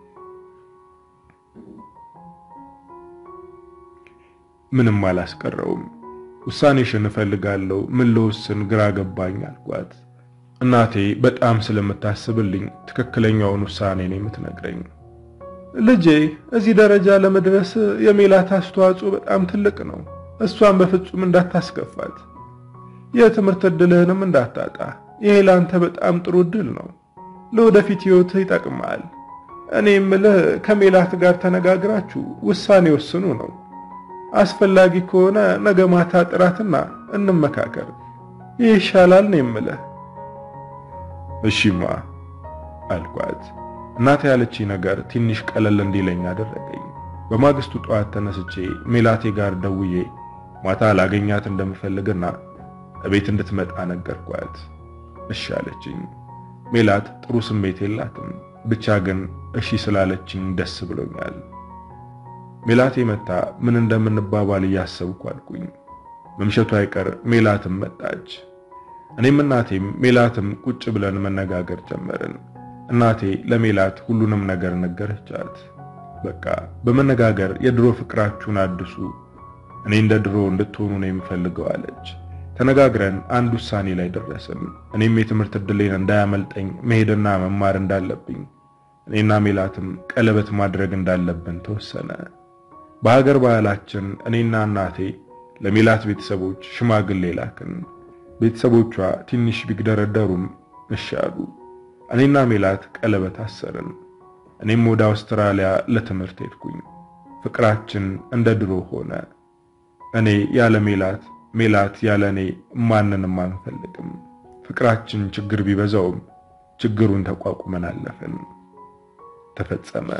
ምንም አላስቀረውም። ውሳኔሽን እፈልጋለሁ፣ ምን ልወስን ግራ ገባኝ አልኳት። እናቴ በጣም ስለምታስብልኝ ትክክለኛውን ውሳኔ ነው የምትነግረኝ። ልጄ እዚህ ደረጃ ለመድረስ የሜላት አስተዋጽኦ በጣም ትልቅ ነው። እሷን በፍጹም እንዳታስከፋት፣ የትምህርት ዕድልህንም እንዳታጣ። ይሄ ለአንተ በጣም ጥሩ ዕድል ነው። ለወደፊት ሕይወትህ ይጠቅማል። እኔ የምልህ ከሜላት ጋር ተነጋግራችሁ ውሳኔ ወስኑ ነው። አስፈላጊ ከሆነ ነገ ማታ ጥራትና እንመካከር። ይህ ይሻላል ነው የምልህ። እሺማ አልኳት። እናቴ ያለችኝ ነገር ትንሽ ቀለል እንዲለኝ አደረገኝ። በማግስቱ ጠዋት ተነስቼ ሜላቴ ጋር ደውዬ ማታ ላገኛት እንደምፈልግና እቤት እንድትመጣ ነገርኳት። እሺ አለችኝ። ሜላት ጥሩ ስሜት የላትም፣ ብቻ ግን እሺ ስላለችኝ ደስ ብሎኛል። ሜላቴ መታ ምን እንደምንባባል እያሰብኩ አልኩኝ። መምሸቱ አይቀር ሜላትም መጣች። እኔም እናቴም ሜላትም ቁጭ ብለን መነጋገር ጀመርን። እናቴ ለሜላት ሁሉንም ነገር ነገረቻት። በቃ በመነጋገር የድሮ ፍቅራችሁን አድሱ፣ እኔ እንደ ድሮ እንድትሆኑ ነው የምፈልገው አለች። ተነጋግረን አንድ ውሳኔ ላይ ደረስን። እኔም የትምህርት ዕድሌን እንዳያመልጠኝ መሄድና መማር እንዳለብኝ፣ እኔና ሜላትም ቀለበት ማድረግ እንዳለብን ተወሰነ። በሀገር ባህላችን እኔና እናቴ ለሜላት ቤተሰቦች ሽማግሌ ላክን። ቤተሰቦቿ ትንሽ ቢግደረደሩም እሺ አሉ። እኔና ሜላት ቀለበት አሰርን። እኔም ወደ አውስትራሊያ ለትምህርት ሄድኩኝ። ፍቅራችን እንደ ድሮ ሆነ። እኔ ያለ ሜላት፣ ሜላት ያለ እኔ ማንንም አንፈልግም። ፍቅራችን ችግር ቢበዛውም ችግሩን ተቋቁመን አለፍን። ተፈጸመ።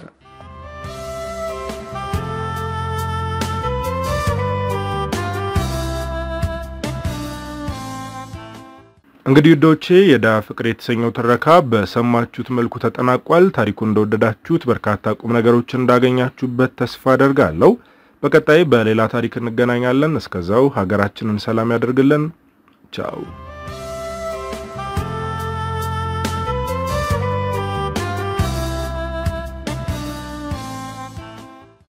እንግዲህ ውዶቼ የዳ ፍቅር የተሰኘው ትረካ በሰማችሁት መልኩ ተጠናቋል። ታሪኩን እንደወደዳችሁት በርካታ ቁም ነገሮችን እንዳገኛችሁበት ተስፋ አደርጋለሁ። በቀጣይ በሌላ ታሪክ እንገናኛለን። እስከዛው ሀገራችንን ሰላም ያደርግልን። ቻው